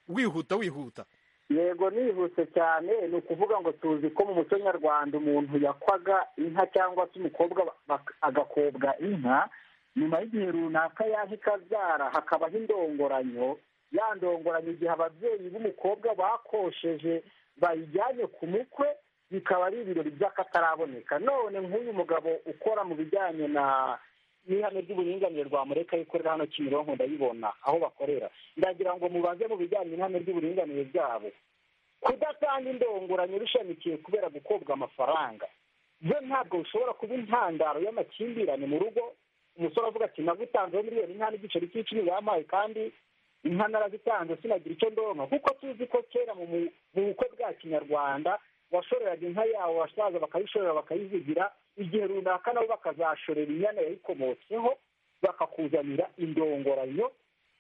wihuta wihuta yego nihuse cyane ni ukuvuga ngo tuzi ko mu muco nyarwanda umuntu yakwaga inka cyangwa se umukobwa bak- agakobwa inka nyuma y'igihe runaka yanka ikabyara hakabaho indongoranyo ya ndongoranyo igihe ababyeyi b'umukobwa bakosheje bayijyanye ku mukwe bikaba ari ibirori by'akataraboneka none nk'uyu mugabo ukora mu bijyanye na n'ihame ry'uburinganire rwa mureka ikorera hano kimironko ndayibona aho bakorera ndagira ngo mubaze mu bijyanye n'ihame ry'uburinganire byabo kudatanga indongoranyo bishamikiye kubera gukobwa amafaranga byo ntabwo bishobora kuba intandaro y'amakimbirane mu rugo umusore avuga ati nagutanzeho miliyoni inka n'igiceri cy'icumi bampaye kandi inka narazitanze sinagira icyo ndonka kuko tuzi ko kera mu mu- mu bukwe bwa kinyarwanda washoreraga inka yawe abasaza bakayishorera bakayizigira igihe runaka nabo bakazashorera inyana yayikomotseho bakakuzanira indongoranyo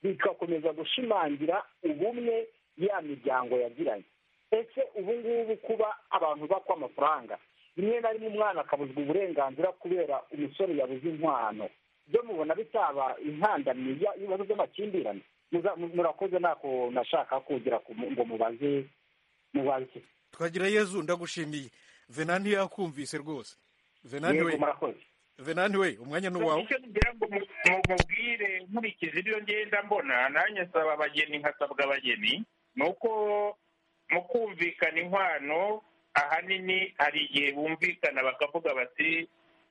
bigakomeza gushimangira ubumwe ya miryango yagiranye ese ubu ngubu kuba abantu bakwa amafaranga rimwe na rimwe umwana akabuzwa uburenganzira kubera umusore yabuze inkwano byo mubona bitaba intandamye ya- y'ibibazo by'amakimbirane Muza- mu- murakoze ntako nashaka kugira ku- ngo mubaze mubaze twagira yezu ndagushimiye venanti yakumvise rwose venanti we Yego, murakoze. venanti we umwanya ni uwawe icyo ngira ngo mu- mu- mubwire nkurikije ibyo ngenda mbona nanjye nsaba abageni nkasabwa abageni ni uko mu kumvikana inkwano ahanini hari igihe bumvikana bakavuga bati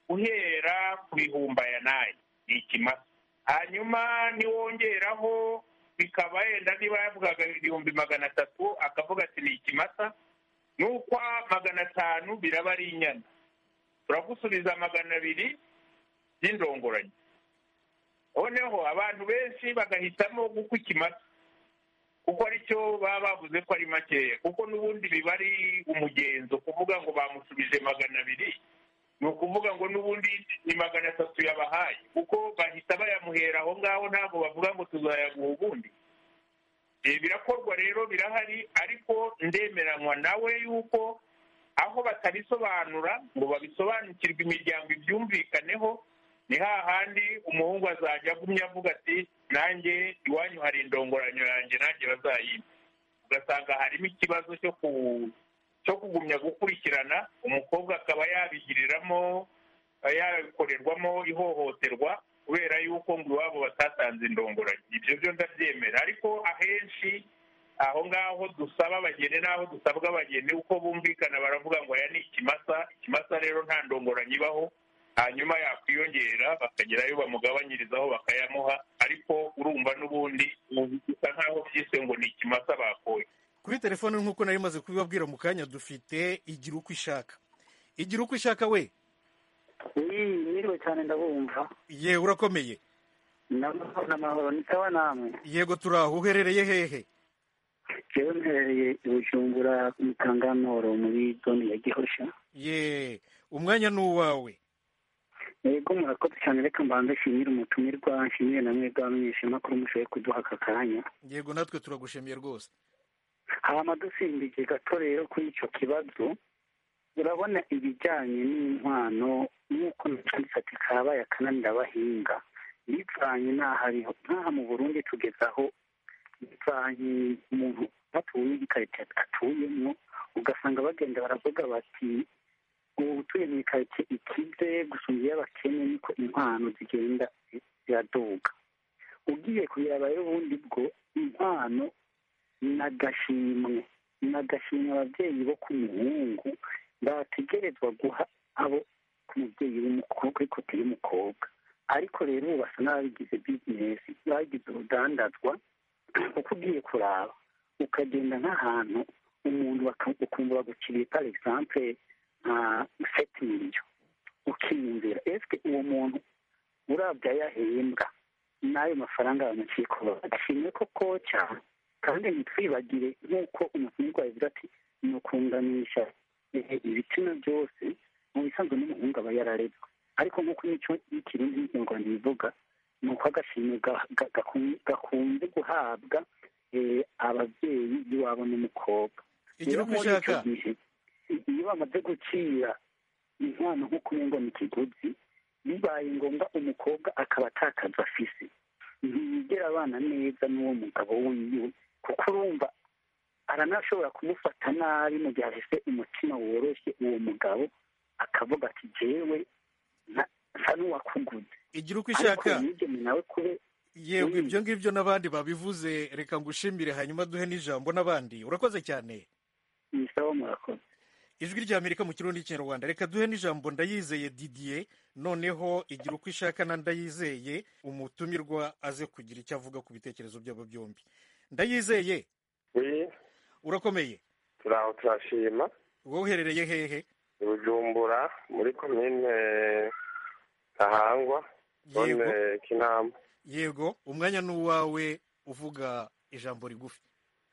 uhera ku bihumbi aya n'aya ni ikimasa hanyuma niwongeraho bikaba yenda niba yavugaga ibihumbi magana atatu akavuga ati ni ikimasa n'ukwa magana atanu biraba ari inyana turagusubiza magana abiri by'indongoranyo noneho abantu benshi bagahitamo gukwa ikimasa kuko aricyo baba bavuze ko ari makeya kuko n'ubundi biba ari umugenzo kuvuga ngo bamusubije magana abiri ni ukuvuga ngo n'ubundi ni magana atatu yabahaye kuko bahita bayamuhera aho ngaho ntabwo bavuga ngo tuzayaguha ubundi Eh, birakorwa rero birahari ariko ndemeranywa nawe yuko aho batabisobanura ngo babisobanukirwe imiryango ibyumvikaneho ni hahandi umuhungu azajya agumya avuga ati nanjye iwanyu hari indongoranyo yanjye nanjye bazayimpa ugasanga harimo ikibazo cyo ku cyo kugumya gukurikirana umukobwa akaba yabigiriramo yakorerwamo ihohoterwa kubera yuko ngo iwabo batatanze indongoranyo ibyo byo ndabyemera ariko ahenshi aho ngaho dusaba abageni n'aho dusabwa abageni uko bumvikana baravuga ngo aya ni ikimasa ikimasa rero nta ndongoranyo ibaho hanyuma yakwiyongera bakagira ayo bamugabanyirizaho bakayamuha ariko urumva n'ubundi bisa nk'aho byiswe ngo ni ikimasa bakoye kuri telefone nk'uko nari maze kubibabwira mu kanya dufite igira uko ishaka igira uko ishaka we mwiriwe cyane ndabumva ye urakomeye n'amahoro n'amahoro nitawa namwe yego turi aho uherereye hehe rero mperereye i bujumbura ku mutanganoro muri zone ya gihosha ye umwanya ni uwawe yego murakoze cyane reka mbanze nshimire umutumirwa nshimire na mwebwe abamenyesha amakuru mushoboye kuduha aka kanya yego natwe turagushimiye rwose hama dusimbiye gato rero kuri icyo kibazo urabona ibijyanye n'inkwano nk'uko nacanditse ati kabaye akananira abahinga bivanye n'ahariho nk'aha mu burundi tugeze aho bivanye umuntu batuye n'igikarito atuyemo ugasanga bagenda baravuga bati ubu utuye mu ikarito ikize gusumba iy'abakene niko inkwano zigenda ziraduga ugiye kureba rero ubundi bwo inkwano ni agashimwe ni agashimwe ababyeyi bo ku muhungu bategerezwa guha abo ku mubyeyi w'umukobwa ariko utari umukobwa ariko rero ubu basa n'ababigize bizinesi bagize urudandazwa kuko ugiye kuraba ukagenda nk'ahantu umuntu baka- ukumva bagukiriye par exemple nka seti miliyo ukiyumvira esike uwo muntu urabye ayo ahembwa n'ayo mafaranga bamuciye kuba agashimwe ko koca kandi ntitwibagire nk'uko umutumirwa yavuze ati ni ukunganisha eh, ibitsina byose mu bisanzwe n'umuhungu aba yararezwe ariko nk'uko n'icyo ikirundi n'ikinyarwanda bivuga ni uko agashimwe ga- ga- gakum- gakunze guhabwa eh, ababyeyi b'iwabo n'umukobwa Rero Igira uko muri icyo ushaka. gihe, iyo bamaze gucira inkwano nk'uko umengo ni ikiguzi bibaye ngombwa umukobwa akaba atakaza afise ntiyigera abana neza n'uwo mugabo wiwe kuko urumva aranashobora kumufata nabi mu gihe afite umutima woroshye uwo mugabo akavuga ati jewe nta- nsa n'uwakuguze igira uko ariko ishaka mwigeme nawe kube yego ibyo ngibyo n'abandi babivuze reka ngushimire hanyuma duhe n'ijambo n'abandi urakoze cyane ni sawa murakoze ijwi rya amerika mu kirundi n'ikinyarwanda reka duhe n'ijambo ndayizeye didier noneho igira uko ishaka na ndayizeye umutumirwa aze kugira icyo avuga ku bitekerezo byabo byombi ndayizeye urakomeye turaho turashima wowe uherereye hehe i bujumbura muri komine ntahangwa Yego. zone kinama yego umwanya ni uwawe uvuga ijambo rigufi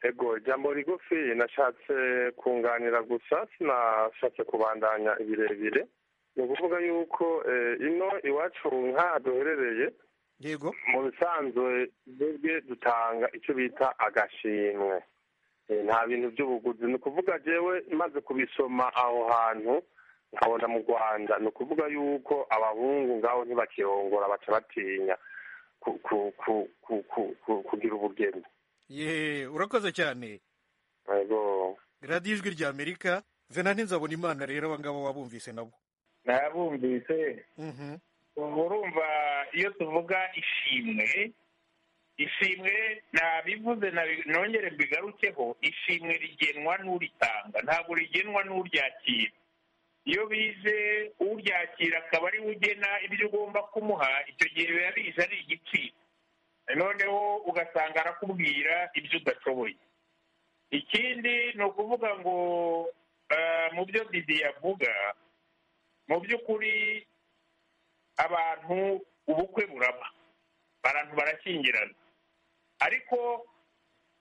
ego ijambo rigufi nashatse kunganira gusa sinashatse kubandanya ibirebire ni ukuvuga yuko eh, ino iwacu nk'aha duherereye yego mu bisanzwe twebwe dutanga icyo bita agashimwe Eh, nta bintu by'ubuguzi ni ukuvuga jewe maze kubisoma aho hantu nkabona mu rwanda ni ukuvuga yuko abahungu ngaho ntibakirongora baca batinya ku- ku- ku- ku- ku- ku- kugira ubugeni ye urakoze cyane ego radiyo ijwi rya amerika zena ntinzabona imana rero abangabo wabumvise nabo nabumvise Mhm. ubu urumva iyo tuvuga ishimwe ishimwe nabivuze nabi- nongere mbigarukeho ishimwe rigenwa n'uritanga ntabwo rigenwa n'uryakira iyo bije uryakira akaba ari we ugena ibyo ugomba kumuha icyo gihe biba bije ari igiciro noneho ugasanga arakubwira ibyo udashoboye ikindi ni ukuvuga ngo eh, mu byo didi yavuga mu by'ukuri abantu ubukwe buraba abantu barashyingirana ariko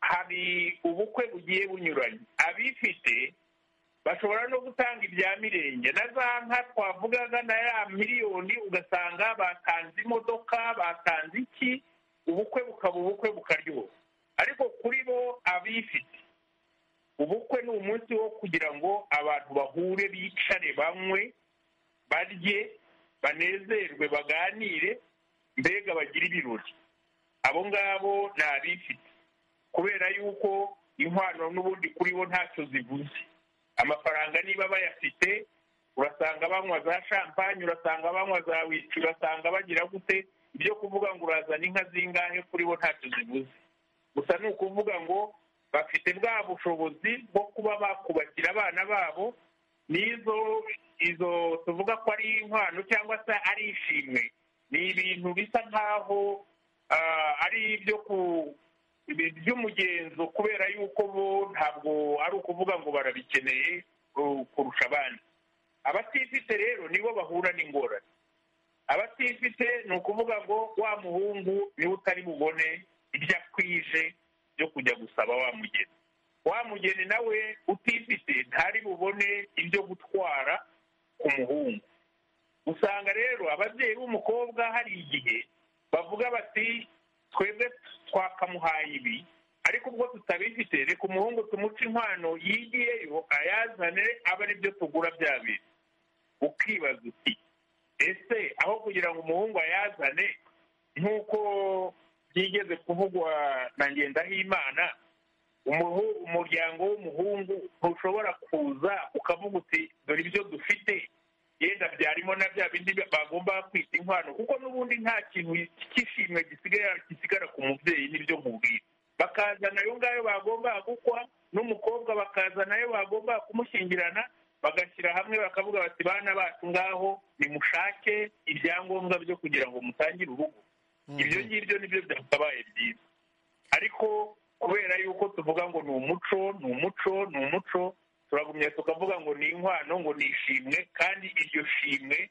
hari ubukwe bugiye bunyuranye abifite bashobora no gutanga ibya mirenge na za nka twavugaga na ya miliyoni ugasanga batanze imodoka batanze iki ubukwe bukaba ubukwe bukaryoha ariko kuri bo abifite ubukwe ni umunsi wo kugira ngo abantu bahure bicare banywe barye banezerwe baganire mbega bagire ibirori abo ngabo ni abifite kubera yuko inkwano n'ubundi kuri bo ntacyo zivuze amafaranga niba bayafite urasanga banywa za shampanye urasanga banywa za wici urasanga bagira gute ibyo kuvuga ngo urazana inka zingahe kuri bo ntacyo zivuze gusa ni ukuvuga ngo bafite bwa bushobozi bwo kuba bakubakira abana babo n'izo izo tuvuga ko ari inkwano cyangwa se ari ishimwe ni ibintu bisa nk'aho ah, ari ibyo ku ibi- by'umugenzo kubera yuko bo ntabwo ari ukuvuga ngo barabikeneye uh, kurusha abandi abatifite rero nibo bahura n'ingorane abatifite ni ukuvuga ngo wa muhungu niwe utari bubone ibyo akwije byo kujya gusaba wa mugeni wa mugeni nawe utifite ntari bubone ibyo gutwara ku muhungu usanga rero ababyeyi b'umukobwa hari igihe bavuga bati twebwe twakamuhaye ibi ariko ubwo tutabifite reka umuhungu tumuca inkwano yigiyeyo ayazane abe ari byo tugura bya bintu ukibaza uti ese aho kugira ngo umuhungu ayazane nk'uko byigeze kuvugwa na ngendahimana umuhu- umuryango w'umuhungu ntushobora kuza ukavuga uti dore ibyo dufite yenda byarimo na bya bindi bagomba kwita inkwano kuko n'ubundi nta kintu cy'ishimwe gisigara gisigara ku mubyeyi n'ibyo nkubwira bakazana ayo ngayo bagomba gukwa n'umukobwa bakazana ayo bagomba kumushyingirana bagashyira hamwe bakavuga bati bana bacu ngaho nimushake ibyangombwa byo kugira ngo mutangire urugo ibyo ngibyo nibyo byakabaye byiza ariko kubera yuko tuvuga ngo ni umuco ni umuco ni umuco turagumya tukavuga ngo ni inkwano ngo ni ishimwe kandi iryo shimwe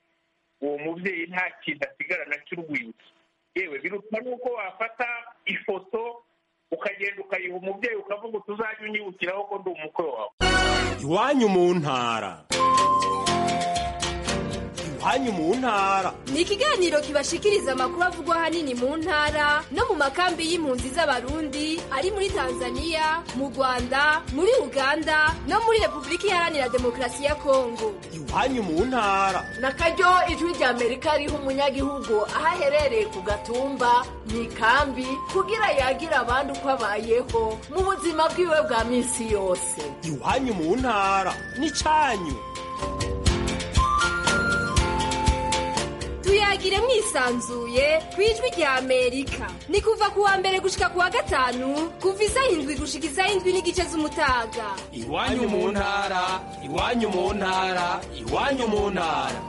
uwo mubyeyi nta kintu asigarana cy'urwibutso yewe biruta n'uko wafata ifoto ukagenda ukayiha umubyeyi ukavuga uti uzajye unyibukiraho ko ndi umukwe wawe iwanyu mu ntara iwanyu mu ntara ni ikiganiro kibashikiriza amakuru avugwa ahanini mu ntara no mu makambi y'impunzi z'abarundi ari muri tanzania mu rwanda muri uganda no muri repubulika iharanira demokarasi ya kongo iwanyu mu ntara nakaryo ijwi rya amerika riha umunyagihugu aho aherereye ku gatumba mu ikambi kugira yagire abandi uko abayeho mu buzima bwiwe bwa minsi yose iwanyu mu ntara n'icanyu tuyagire mwisanzuye ku ijwi rya amerika ni kuva ku wa mbere gushika ku wa gatanu kuva isa indwi gushika isa indwi n'igice z'umutaga iwanyu mu ntara iwanyu mu ntara iwanyu mu ntara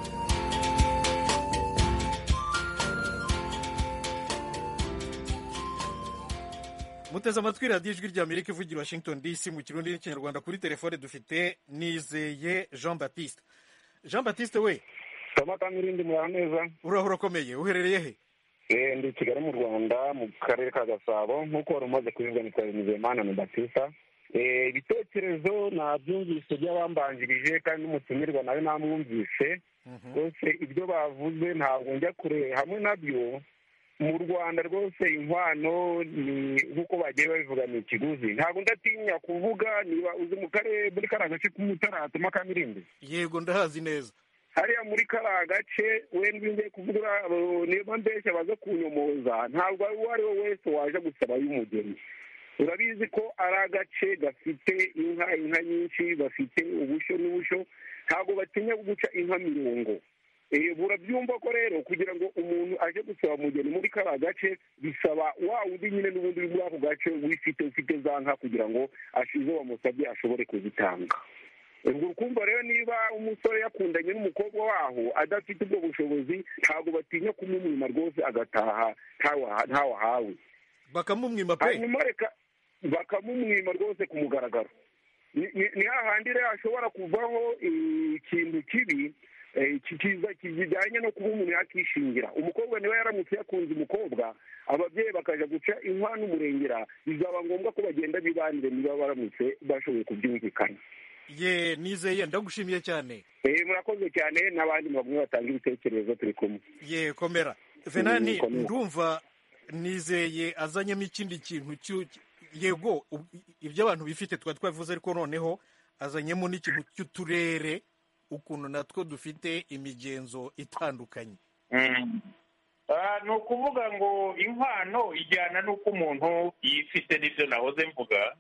muteze amatwi radiyo ijwi ry'amerika ivugira i washington dc mu kirundi n'ikinyarwanda kuri telefone dufite nizeye jean baptiste jean baptiste we samata n'irindi murara neza urahura ukomeye uherereye he Eh, ndi i kigali mu rwanda mu karere ka gasabo nk'uko wari umaze kubibwa ni twarinizeyimana na batista Eh, ibitekerezo nabyumvise by'abambanjirije kandi n'umutumirwa nawe namwumvise rwose ibyo bavuze ntabwo njya kure hamwe nabyo mu rwanda rwose inkwano ni nk'uko bagiye babivuga ni ikiguzi ntabwo ndatinya kuvuga niba uzi mu karere muri kariya gace k'umutaratuma kamirindi yego ndahazi neza hariya muri kariya gace wenda iyo ugiye kuvuga abo- niba mbeshya baza kunyomoza ntabwo uwo ari we wese waje gusaba y'umugeni urabizi ko ari agace gafite inka inka nyinshi bafite ubushyo n'ubushyo ntabwo batinya guca inka mirongo Eh, burabyumva ko rero kugira ngo umuntu aje gusaba umugeni muri kariya gace bisaba wa wundi nyine n'ubundi uri muri ako gace wifite ufite za nka kugira ngo ash- izo bamusabye ashobore kuzitanga ubwo ukumva rero niba umusore yakundanye n'umukobwa waho adafite ubwo bushobozi ntabwo batinya kumumwima rwose agataha ntawa- ntawahawe bakamumwima pe hanyuma reka bakamumwima rwose ku mugaragaro Ni- ni ni hahandi rero hashobora kuvaho eh, ikintu kibi eh, ki- kiza kijyanye no kuba umuntu yakishingira umukobwa niba yaramutse yakunze umukobwa ababyeyi bakaja guca inkwano n'umurengera bizaba ngombwa ko bagenda bibanire niba baramutse bashoboye kubyumvikana ye nizeye ndagushimiye cyane Eh, murakoze cyane n'abandi bamwe batanga ibitekerezo turi kumwe ye komera venani komera. ndumva nizeye azanyemo ikindi kintu cyu- yego u- ibyo abantu bifite twari twabivuze ariko noneho azanyemo n'ikintu cy'uturere ukuntu natwo dufite imigenzo itandukanye Ah, ni ukuvuga ngo inkwano ijyana n'uko umuntu yifite n'ibyo nahoze mvuga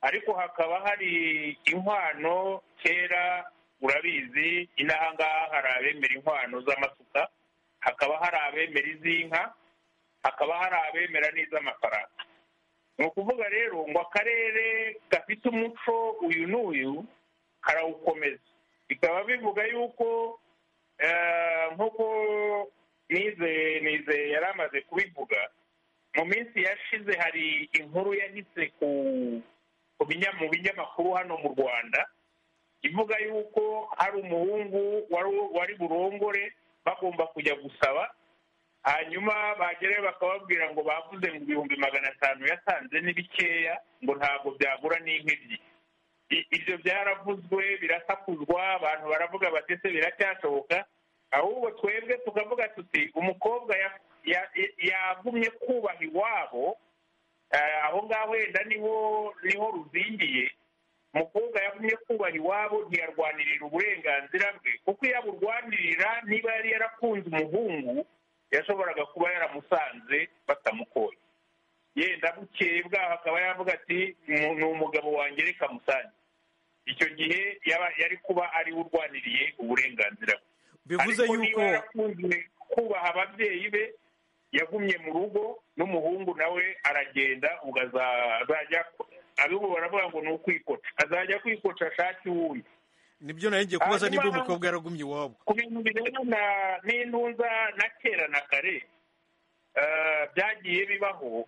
ariko hakaba hari inkwano kera urabizi inahangaha hari abemera inkwano z'amasuka hakaba hari abemera iz'inka hakaba hari abemera n'iz'amafaranga ni ukuvuga rero ngo akarere gafite umuco uyu n'uyu karawukomeza bikaba bivuga yuko eh, nk'uko nize nize yari amaze kubivuga mu minsi yashize hari inkuru yahise ku ku binya- mu binyamakuru hano mu rwanda ivuga yuko hari umuhungu wari- wari burongore bagomba kujya gusaba hanyuma bagerayo bakababwira ngo bavuze ngo ibihumbi magana atanu yatanze ni bikeya ngo ntabwo byagura n'inka ebyiri I- ibyo byaravuzwe birasakuzwa abantu baravuga bati ese biracyashoboka ahubwo twebwe tukavuga tuti umukobwa ya- ya- ya- yagumye kubaha iwabo eh, aho ngaho wenda niho niho ruzingiye umukobwa yagumye kubaha iwabo ntiyarwanirira uburenganzira bwe kuko iyo aburwanirira niba yari yarakunze umuhungu yashoboraga kuba yaramusanze batamukoye yenda bukeye bwaho akaba yavuga ati "Umu- ni umugabo wanjye reka musange icyo gihe yaba- yari kuba ariwe urwaniriye uburenganzira bwe bivuze ariko yuko niba yarakunze kubaha ababyeyi be yagumye mu rugo n'umuhungu nawe aragenda ubwo aza- azajya abibu baravuga ngo ni ukwicoca azajya kwicoca ashake uwundi nibyo nari ngiye kubaza niba Hanyuma- umukobwa yaragumye iwabo ku bintu birebana n'intunza na kera na kare eh, byagiye bibaho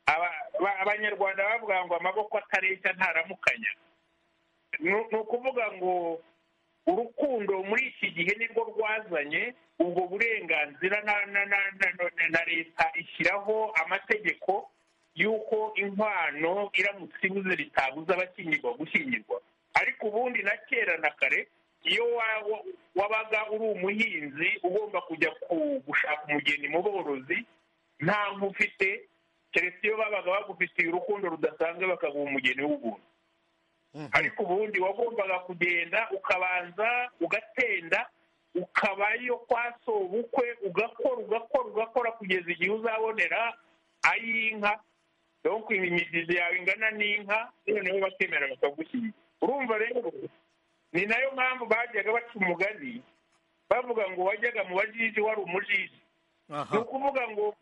Aba- aba- abanyarwanda bavuga ngo amaboko atareshya ntaramukanya ni ni ukuvuga ngo urukundo muri iki gihe nirwo rwazanye ubwo burenganzira na na- na- na- na- na leta ishyiraho amategeko y'uko inkwano iramutse ibuze ritabuza abashyingirwa gushyingirwa ariko ubundi na kera na kare iyo wa- wa- wabaga uri umuhinzi ugomba kujya ku- gushaka umugeni mu borozi nta ufite keretse iyo babaga bagufitiye urukundo rudasanzwe bakaguha umugeni w'ubuntu ariko ubundi wagombaga kugenda ukabanza ugatenda ukabayo kwa sobukwe ugakora ugakora ugakora kugeza igihe uzabonera ay'inka donc imigizi yawe ingana n'inka noneho bakemera bakagushyingira urumva rero ni nayo mpamvu bajyaga baca umugani bavuga ngo wajyaga mu bajiji wari umujiji ni ukuvuga ngo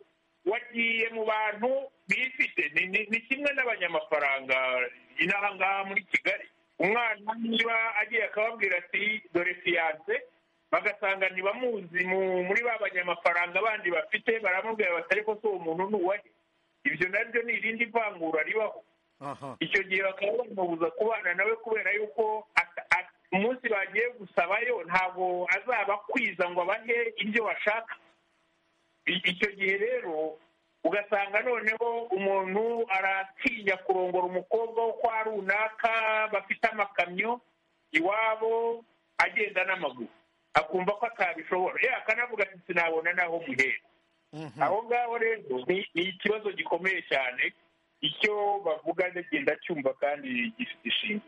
wagiye mu bantu bifite Ni- ni- ni kimwe n'abanyamafaranga inaha ngaha muri kigali umwana niba agiye akababwira ati dore fiyanse bagasanga ntibamuzi mu- muri ba banyamafaranga bandi bafite baramubwira bati ariko si uwo muntu ni uwahe ibyo nabyo ni irindi vangura ribaho icyo gihe bakaba bamubuza kubana nawe kubera yuko ata- a- umunsi bagiye gusabayo ntabwo azaba akwiza ngo abahe ibyo bashaka I- icyo gihe rero ugasanga noneho umuntu aratinya kurongora umukobwa wo kwa runaka bafite amakamyo iwabo agenda n'amaguru akumva ko atabishobora ye akanavuga ati sinabona n'aho muhera aho ngaho rero ni ni ikibazo gikomeye cyane icyo bavuga ndagenda cyumva kandi gifite ishinga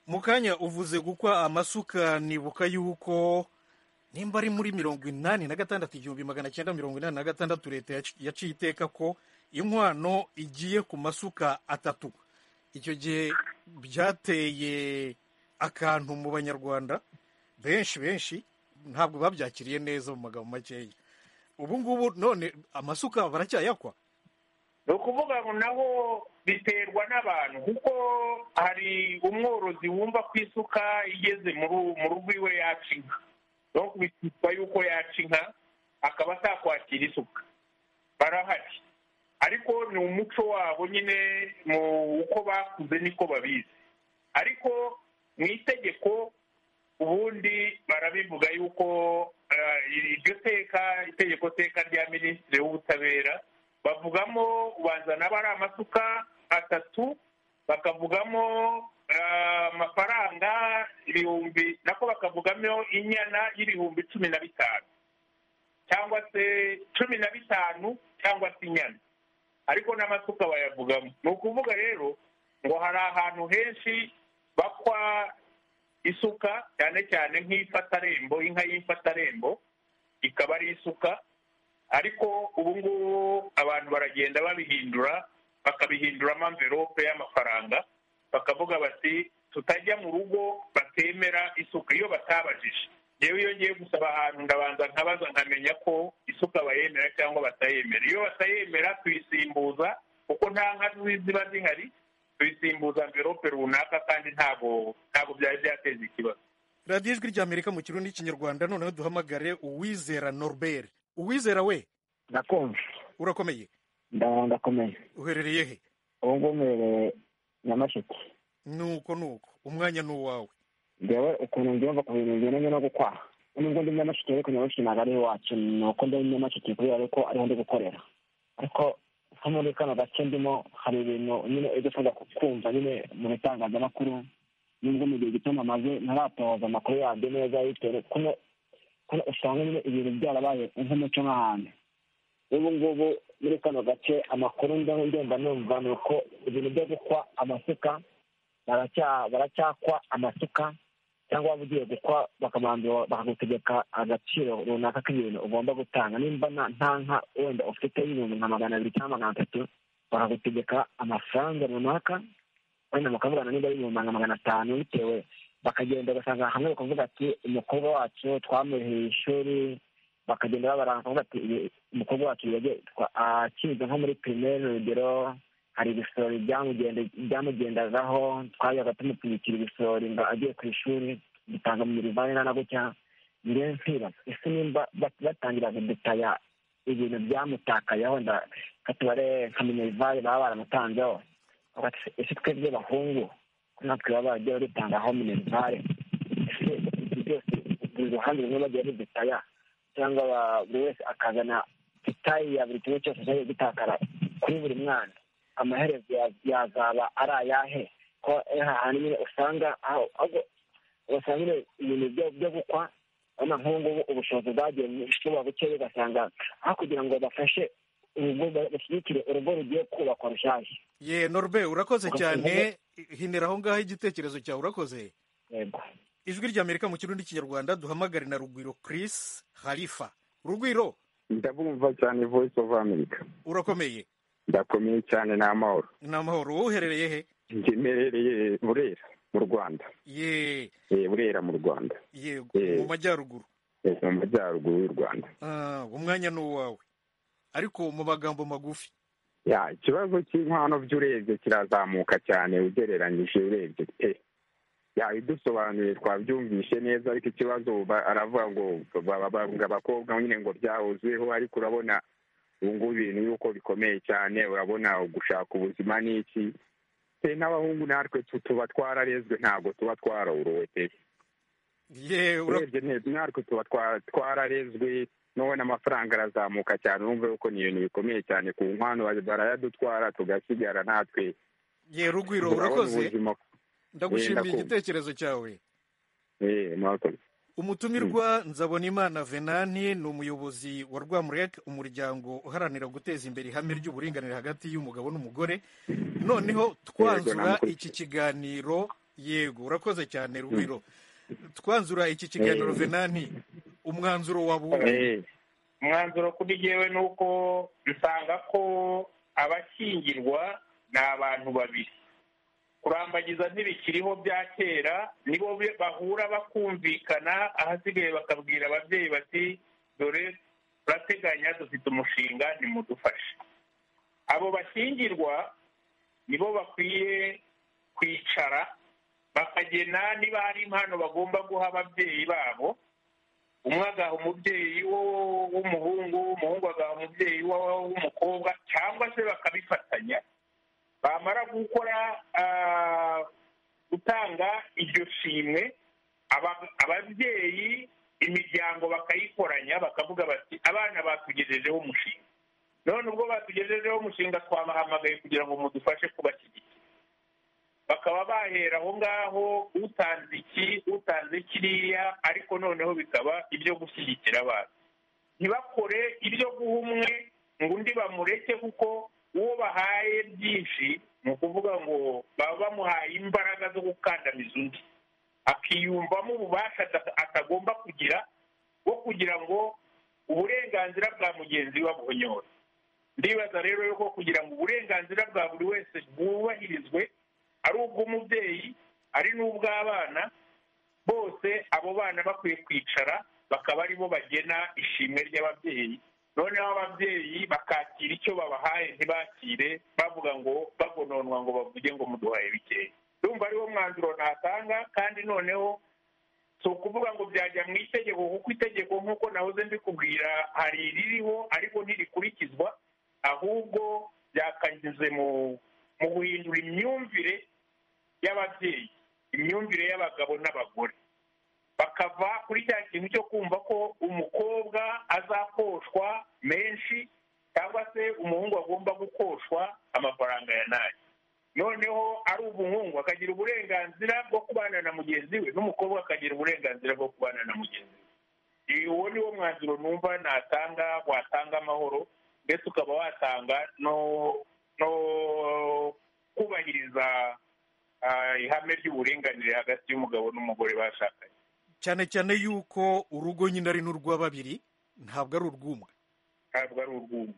mu kanya uvuze gukwa amasuka nibuka yuko nimba ari muri mirongo inani na gatandatu igihumbi magana cyenda mirongo inani na gatandatu leta yaci- yaciye iteka ko inkwano igiye ku masuka atatu icyo gihe byateye akantu mu banyarwanda benshi benshi ntabwo babyakiriye neza mu magambo makeya ubu ngubu none amasuka baracyayakwa ni ukuvuga ngo naho biterwa n'abantu kuko hari umworozi wumva ko isuka igeze mu ru- mu rugo iwe yaca inka no bitwa yuko yaca inka akaba atakwakira isuka barahari ariko ni umuco wabo nyine mu uko bakuze niko babizi ariko mu itegeko ubundi barabivuga yuko eh, iryo teka itegeko teka rya minisitiri w'ubutabera bavugamo ubanza naba ari amasuka atatu bakavugamo eh, amafaranga ibihumbi nako bakavugamo inyana y'ibihumbi cumi na bitanu cyangwa se cumi na bitanu cyangwa se inyana ariko n'amasuka bayavugamo ni ukuvuga rero ngo hari ahantu henshi bakwa isuka cyane cyane nk'ifatarembo inka y'ifatarembo ikaba ari isuka ariko ubu ngubu abantu baragenda babihindura bakabihinduramo amverope y'amafaranga bakavuga bati tutajya mu rugo batemera isuka iyo batabajije yewe iyo ngiye gusaba ahantu ndabanza nkabaza nkamenya ko isuka bayemera cyangwa batayemera iyo batayemera tuyisimbuza kuko nta nka zi- ziba zihari tuyisimbuza amverope runaka kandi ntabwo ntabwo byari byateza ikibazo radiyo ijwi ry'amerika mu kirundi n'ikinyarwanda noneho duhamagare uwizera norbert uwizera we ndakumva urakomeye ndaho ndakomeye uherereye he ubu ngubu mbereye nyamasheke nuko nuko umwanya ni uwawe ngewe ukuntu mbyumva ku bintu bigendanye no gukwaha nubwo ndi nyamasheke ariko nyamasheke ntabwo ari iwacu ni uko ndi nyamasheke kubera ko ariho ndi gukorera ariko nko muri kano gace ndimo hari ibintu nyine ibyo ushobora kumva nyine mu bitangazamakuru nubwo mu gihe gito namaze ntaratoza amakuru yabyo neza bitewe kuno kuko usanga nyine ibintu byarabaye nk'umuco nk'ahantu n'ubu ngubu muri kano gace amakuru ndaho ngenda numva ni uko ibintu byo gukwa amasuka baracya- baracyakwa amasuka cyangwa waba ugiye gukwa bakabanza bakagutegeka agaciro runaka k'ibintu ugomba gutanga nimba nta- nta nka wenda ufite y'ibintu nka magana abiri cyangwa magana atatu bakagutegeka amafaranga runaka wenda mukavugana niba ari ibihumbi nka magana atanu bitewe bakagenda ugasanga hamwe bakavuga ati umukobwa wacu twamuheye ishuri bakagenda babaranga bakavuga ati "Ibi- umukobwa wacu yagiye- twa- akiga nko muri pirimeri urugero hari ibisorori byamugende- byamugendagaho twajyaga tumupfunyikira ibisorori ngo agiye ku ishuri dutanga mu mirivani na gutya niyo mpira ese nimba bat- batangira kudutaya ibintu byamutakayeho wenda katubare nka minerivare baba baramutanzeho Ati, ese twebwe bahungu ko natwe baba bajya badutangaho minerivare ese ibyo byose buri ruhande rumwe bagiye rudutaya cyangwa ba- buri wese akazana itayi ya buri kimwe cyose cyagiye gitakara kuri buri mwana amaherezo ya- yazaba ari ayahe ko hahandi nyine usanga aho aho- ugasanga nyine ibintu byo- byo gukwa urabona nk'ubu ngubu ubushobozi bwagiye buba bukeya ugasanga aho kugira ngo bafashe urugo bashyigikire urugo rugiye kubakwa rushyashya ye norbe urakoze Urakoze. cyane hinira aho ngaho igitekerezo cyawe urakoze yego ijwi ry'amerika mu kirundi kinyarwanda duhamagare na rugwiro chris harifa rugwiro ndabumva cyane voice of america urakomeye ndakomeye cyane ni amahoro ni amahoro uherereye he ngemerereye burera mu rwanda ye Eh, burera mu rwanda yego Eh. mu majyaruguru Eh, mu majyaruguru y'u rwanda Ah, umwanya ni uwawe ariko mu magambo magufi ya ikibazo cy'inkwano by'urebye kirazamuka cyane ugereranyije urebye pe ya idusobanuye twabyumvishe neza ariko ikibazo ba- aravuga ngo ba- ba- ngo abakobwa nyine ngo byahozeho ariko urabona ubu ngubu ibintu yuko bikomeye cyane urabona gushaka ubuzima ni iki pe n'abahungu natwe tu- tuba twararezwe ntabwo tuba twarorowe pe urebye neza natwe tuba twa- twararezwe nubona amafaranga arazamuka cyane urumva yuko ni ibintu bikomeye cyane ku nkwano ba- barayadutwara tugasigara natwe ye rugwiro Turabona urakoze ubuzima. ndagushimiye Ndakumva. igitekerezo cyawe Eh, murakoze. umutumirwa nzabonimana venani ni umuyobozi wa rwamurek umuryango uharanira guteza imbere ihame ry'uburinganire hagati y'umugabo n'umugore noneho twanzura namukurikiye. iki kiganiro yego urakoze cyane rugwiro twanzura iki kiganiro Eh. venani umwanzuro wa umwanzuro kuri jyewe ni uko nsanga ko abakingirwa ni abantu babiri kurambagiza ntibikiriho bya kera nibo be- bahura bakumvikana ahasigaye bakabwira ababyeyi bati dore turateganya dufite umushinga nimudufashe abo bashyingirwa nibo bakwiye kwicara bakagena niba hari impano bagomba guha ababyeyi babo umwe agaha umubyeyi wo- w'umuhungu umuhungu agaha umubyeyi wo- w'umukobwa cyangwa se bakabifatanya bamara gukora ah, gutanga iryo shimwe aba- ababyeyi imiryango bakayikoranya bakavuga bati abana batugejejeho umushinga none ubwo batugejejeho umushinga twabahamagaye kugira ngo mudufashe kubashyigikira bakaba bahera aho ngaho utanze iki utanze kiriya ariko noneho bikaba ibyo gushyigikira abana ntibakore ibyo guha umwe ngo undi bamureke kuko uwo bahaye byinshi ni ukuvuga ngo baba bamuhaye imbaraga zo gukandamiza undi akiyumvamo ububasha ata- atagomba kugira bwo kugira ngo uburenganzira bwa mugenzi we abuhonyore ndibaza rero yuko kugira ngo uburenganzira bwa buri wese bwubahirizwe ari ubw'umubyeyi ari n'ubw'abana bose abo bana bakwiye kwicara bakaba aribo bagena ishimwe ry'ababyeyi noneho ababyeyi bakakira icyo babahaye ntibakire bavuga ngo bagononwa ngo bavuge ngo muduhaye bikeya ndumva ariwo mwanzuro natanga kandi noneho si ukuvuga ngo byajya mu itegeko kuko itegeko nk'uko nahoze mbikubwira hari iririho ariko ntirikurikizwa ahubwo byakanyuze mu mu guhindura imyumvire y'ababyeyi imyumvire y'abagabo n'abagore bakava kuri cya kintu cyo kumva ko umukobwa azakoshwa menshi cyangwa se umuhungu agomba gukoshwa amafaranga ya nayo noneho ari umuhungu akagira uburenganzira bwo kubana na mugenzi we n'umukobwa akagira uburenganzira bwo kubana na mugenzi we uwo ni wo mwanzuro numva natanga watanga amahoro ndetse ukaba watanga no no kubahiriza ah, ihame ry'uburinganire hagati y'umugabo n'umugore bashakanye cyane cyane yuko urugo nyine ari n'urwa babiri ntabwo ari urw'umwe ntabwo ari urw'umwe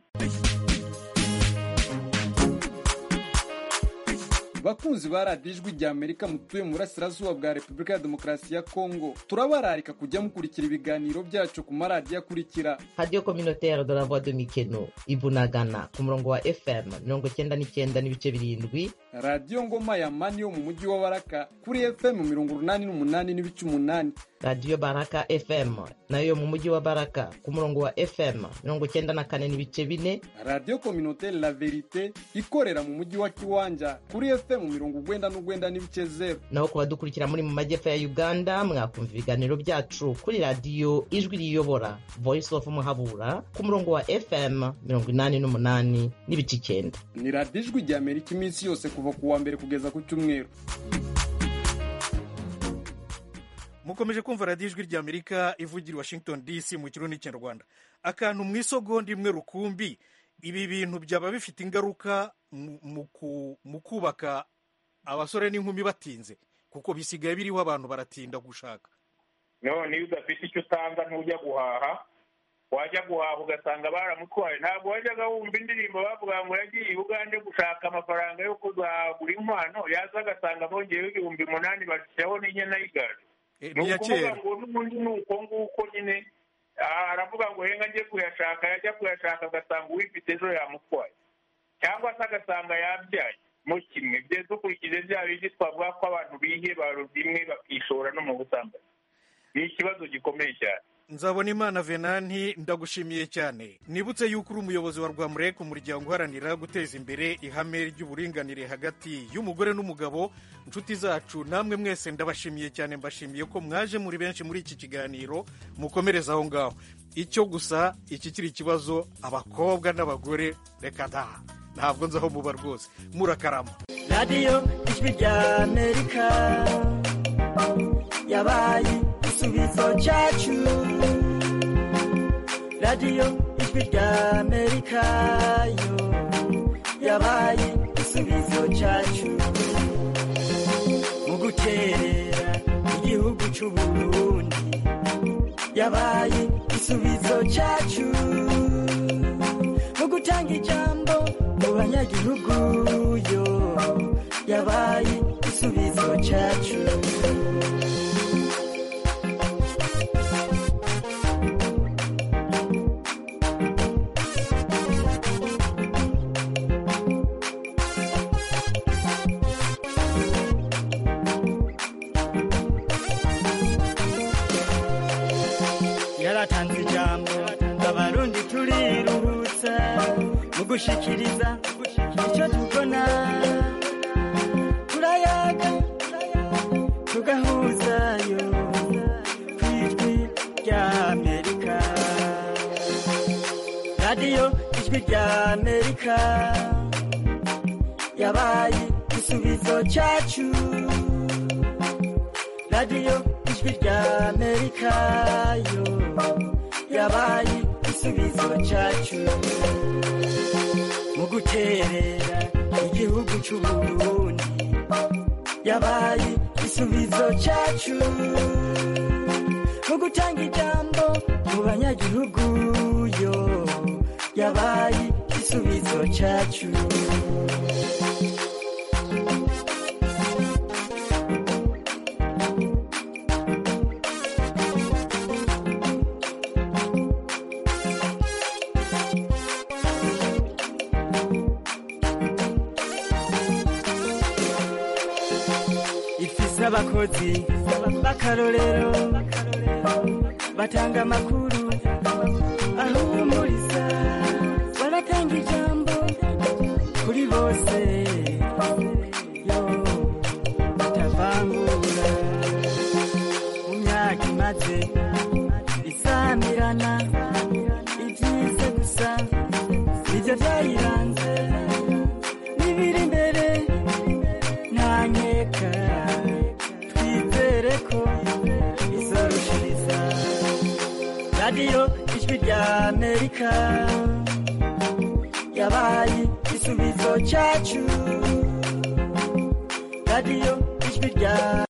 bakunzi ba radiyo ijwi ry'amerika mutuye mu burasirazuba bwa repubulika ya demokarasi ya kongo turabararika kujya mukurikira ibiganiro byacu ku maradiyo akurikira radiyo communautaire de la voix de mikeno ibunagana ku murongo wa fm mirongo icyenda n'icyenda n'ibice birindwi radiyo ngoma ya mani yo mu mujyi wa baraka kuri fm mirongo urunani n'umunani n'ibice umunani radiyo baraka fm nayo yo mu mujyi wa baraka ku murongo wa fm mirongo icyenda na kane n'ibice bine radiyo communautaire la verite ikorera mu mujyi wa kiwanja kuri fm mirongo urwenda n'urwenda n'ibice zeru naho ku badukurikira muri mu majyepfo ya uganda mwakumva ibiganiro byacu kuri radiyo ijwi riyobora voice of muhabura ku murongo wa fm mirongo inani n'umunani n'ibice icyenda ni radiyo ijwi ry'amerika iminsi yose kuva ku wa mbere kugeza ku cyumweru mukomeje kumva radiyo ijwi ry'amerika ivugira i washington dc mu kirundi cy'anyarwanda akantu mu isogonda imwe rukumbi ibi bintu byaba bifite ingaruka mu- mu ku- mu kubaka abasore n'inkumi batinze kuko bisigaye biriho abantu baratinda gushaka none iyo udafite icyo utanga ntujya guhaha wajya guhaha ugasanga baramutwaye ntabwo wajyaga wumva indirimbo bavuga ngo yagiye i bugande gushaka amafaranga yo kuzagura inkwano yaza agasanga bongeyeho ibihumbi umunani bashyiraho n'inyana y'igare Eh, ni ni iya ukuvuga kera. ngo n'ubundi ni uko nguko nyine ah, aravuga ngo henga ajye kuyashaka yajya kuyashaka agasanga uwifite ejo yamutwaye cyangwa se agasanga yabyaye mu kimwe bye dukurikije bya bindi twavuga ko abantu bihebaro bimwe bakishora no mu busambanyi ni ikibazo gikomeye cyane nzabona imana venanti ndagushimiye cyane nibutse yuko uri umuyobozi wa rwamureka umuryango uharanira guteza imbere ihame ry'uburinganire hagati y'umugore n'umugabo inshuti zacu namwe mwese ndabashimiye cyane mbashimiye ko mwaje muri benshi muri iki kiganiro mukomereze aho ngaho icyo gusa iki kiri ikibazo abakobwa n'abagore reka da ntabwo nzi aho muba rwose murakarama radiyo ijwi rya amerika yabaye igisubizo cyacu radiyo ijwi rya amerika yo yabaye igisubizo cyacu mu guterera igihugu cy'u Burundi yabaye igisubizo cyacu mu gutanga ijambo mu banyagihugu yo yabaye igisubizo cyacu yaratanze ijambo abarundi turiruhutsa mu gushikiriza icyo tubona turayaga tugahuzayo ku ijwi rya amerika radiyo ijwi rya amerika yabaye igisubizo cyacu radiyo ijwi rya amerika yo yabaye igisubizo cyacu mu guterera igihugu cy'u Burundi yabaye igisubizo cyacu mu gutanga ijambo mu banyagihugu yo yabaye igisubizo cyacu ifise abakozi b'akarorero batanga amakuru ahumuriza baratanga ijambo kuri bose yo batavangura mu myaka imaze isamirana ibyiza gusa nibyo byayiranze n'ibiri imbere nta nkeka twizere ko izarushiriza radiyo ijwi rya amerika yabaye igisubizo cyacu radiyo ijwi rya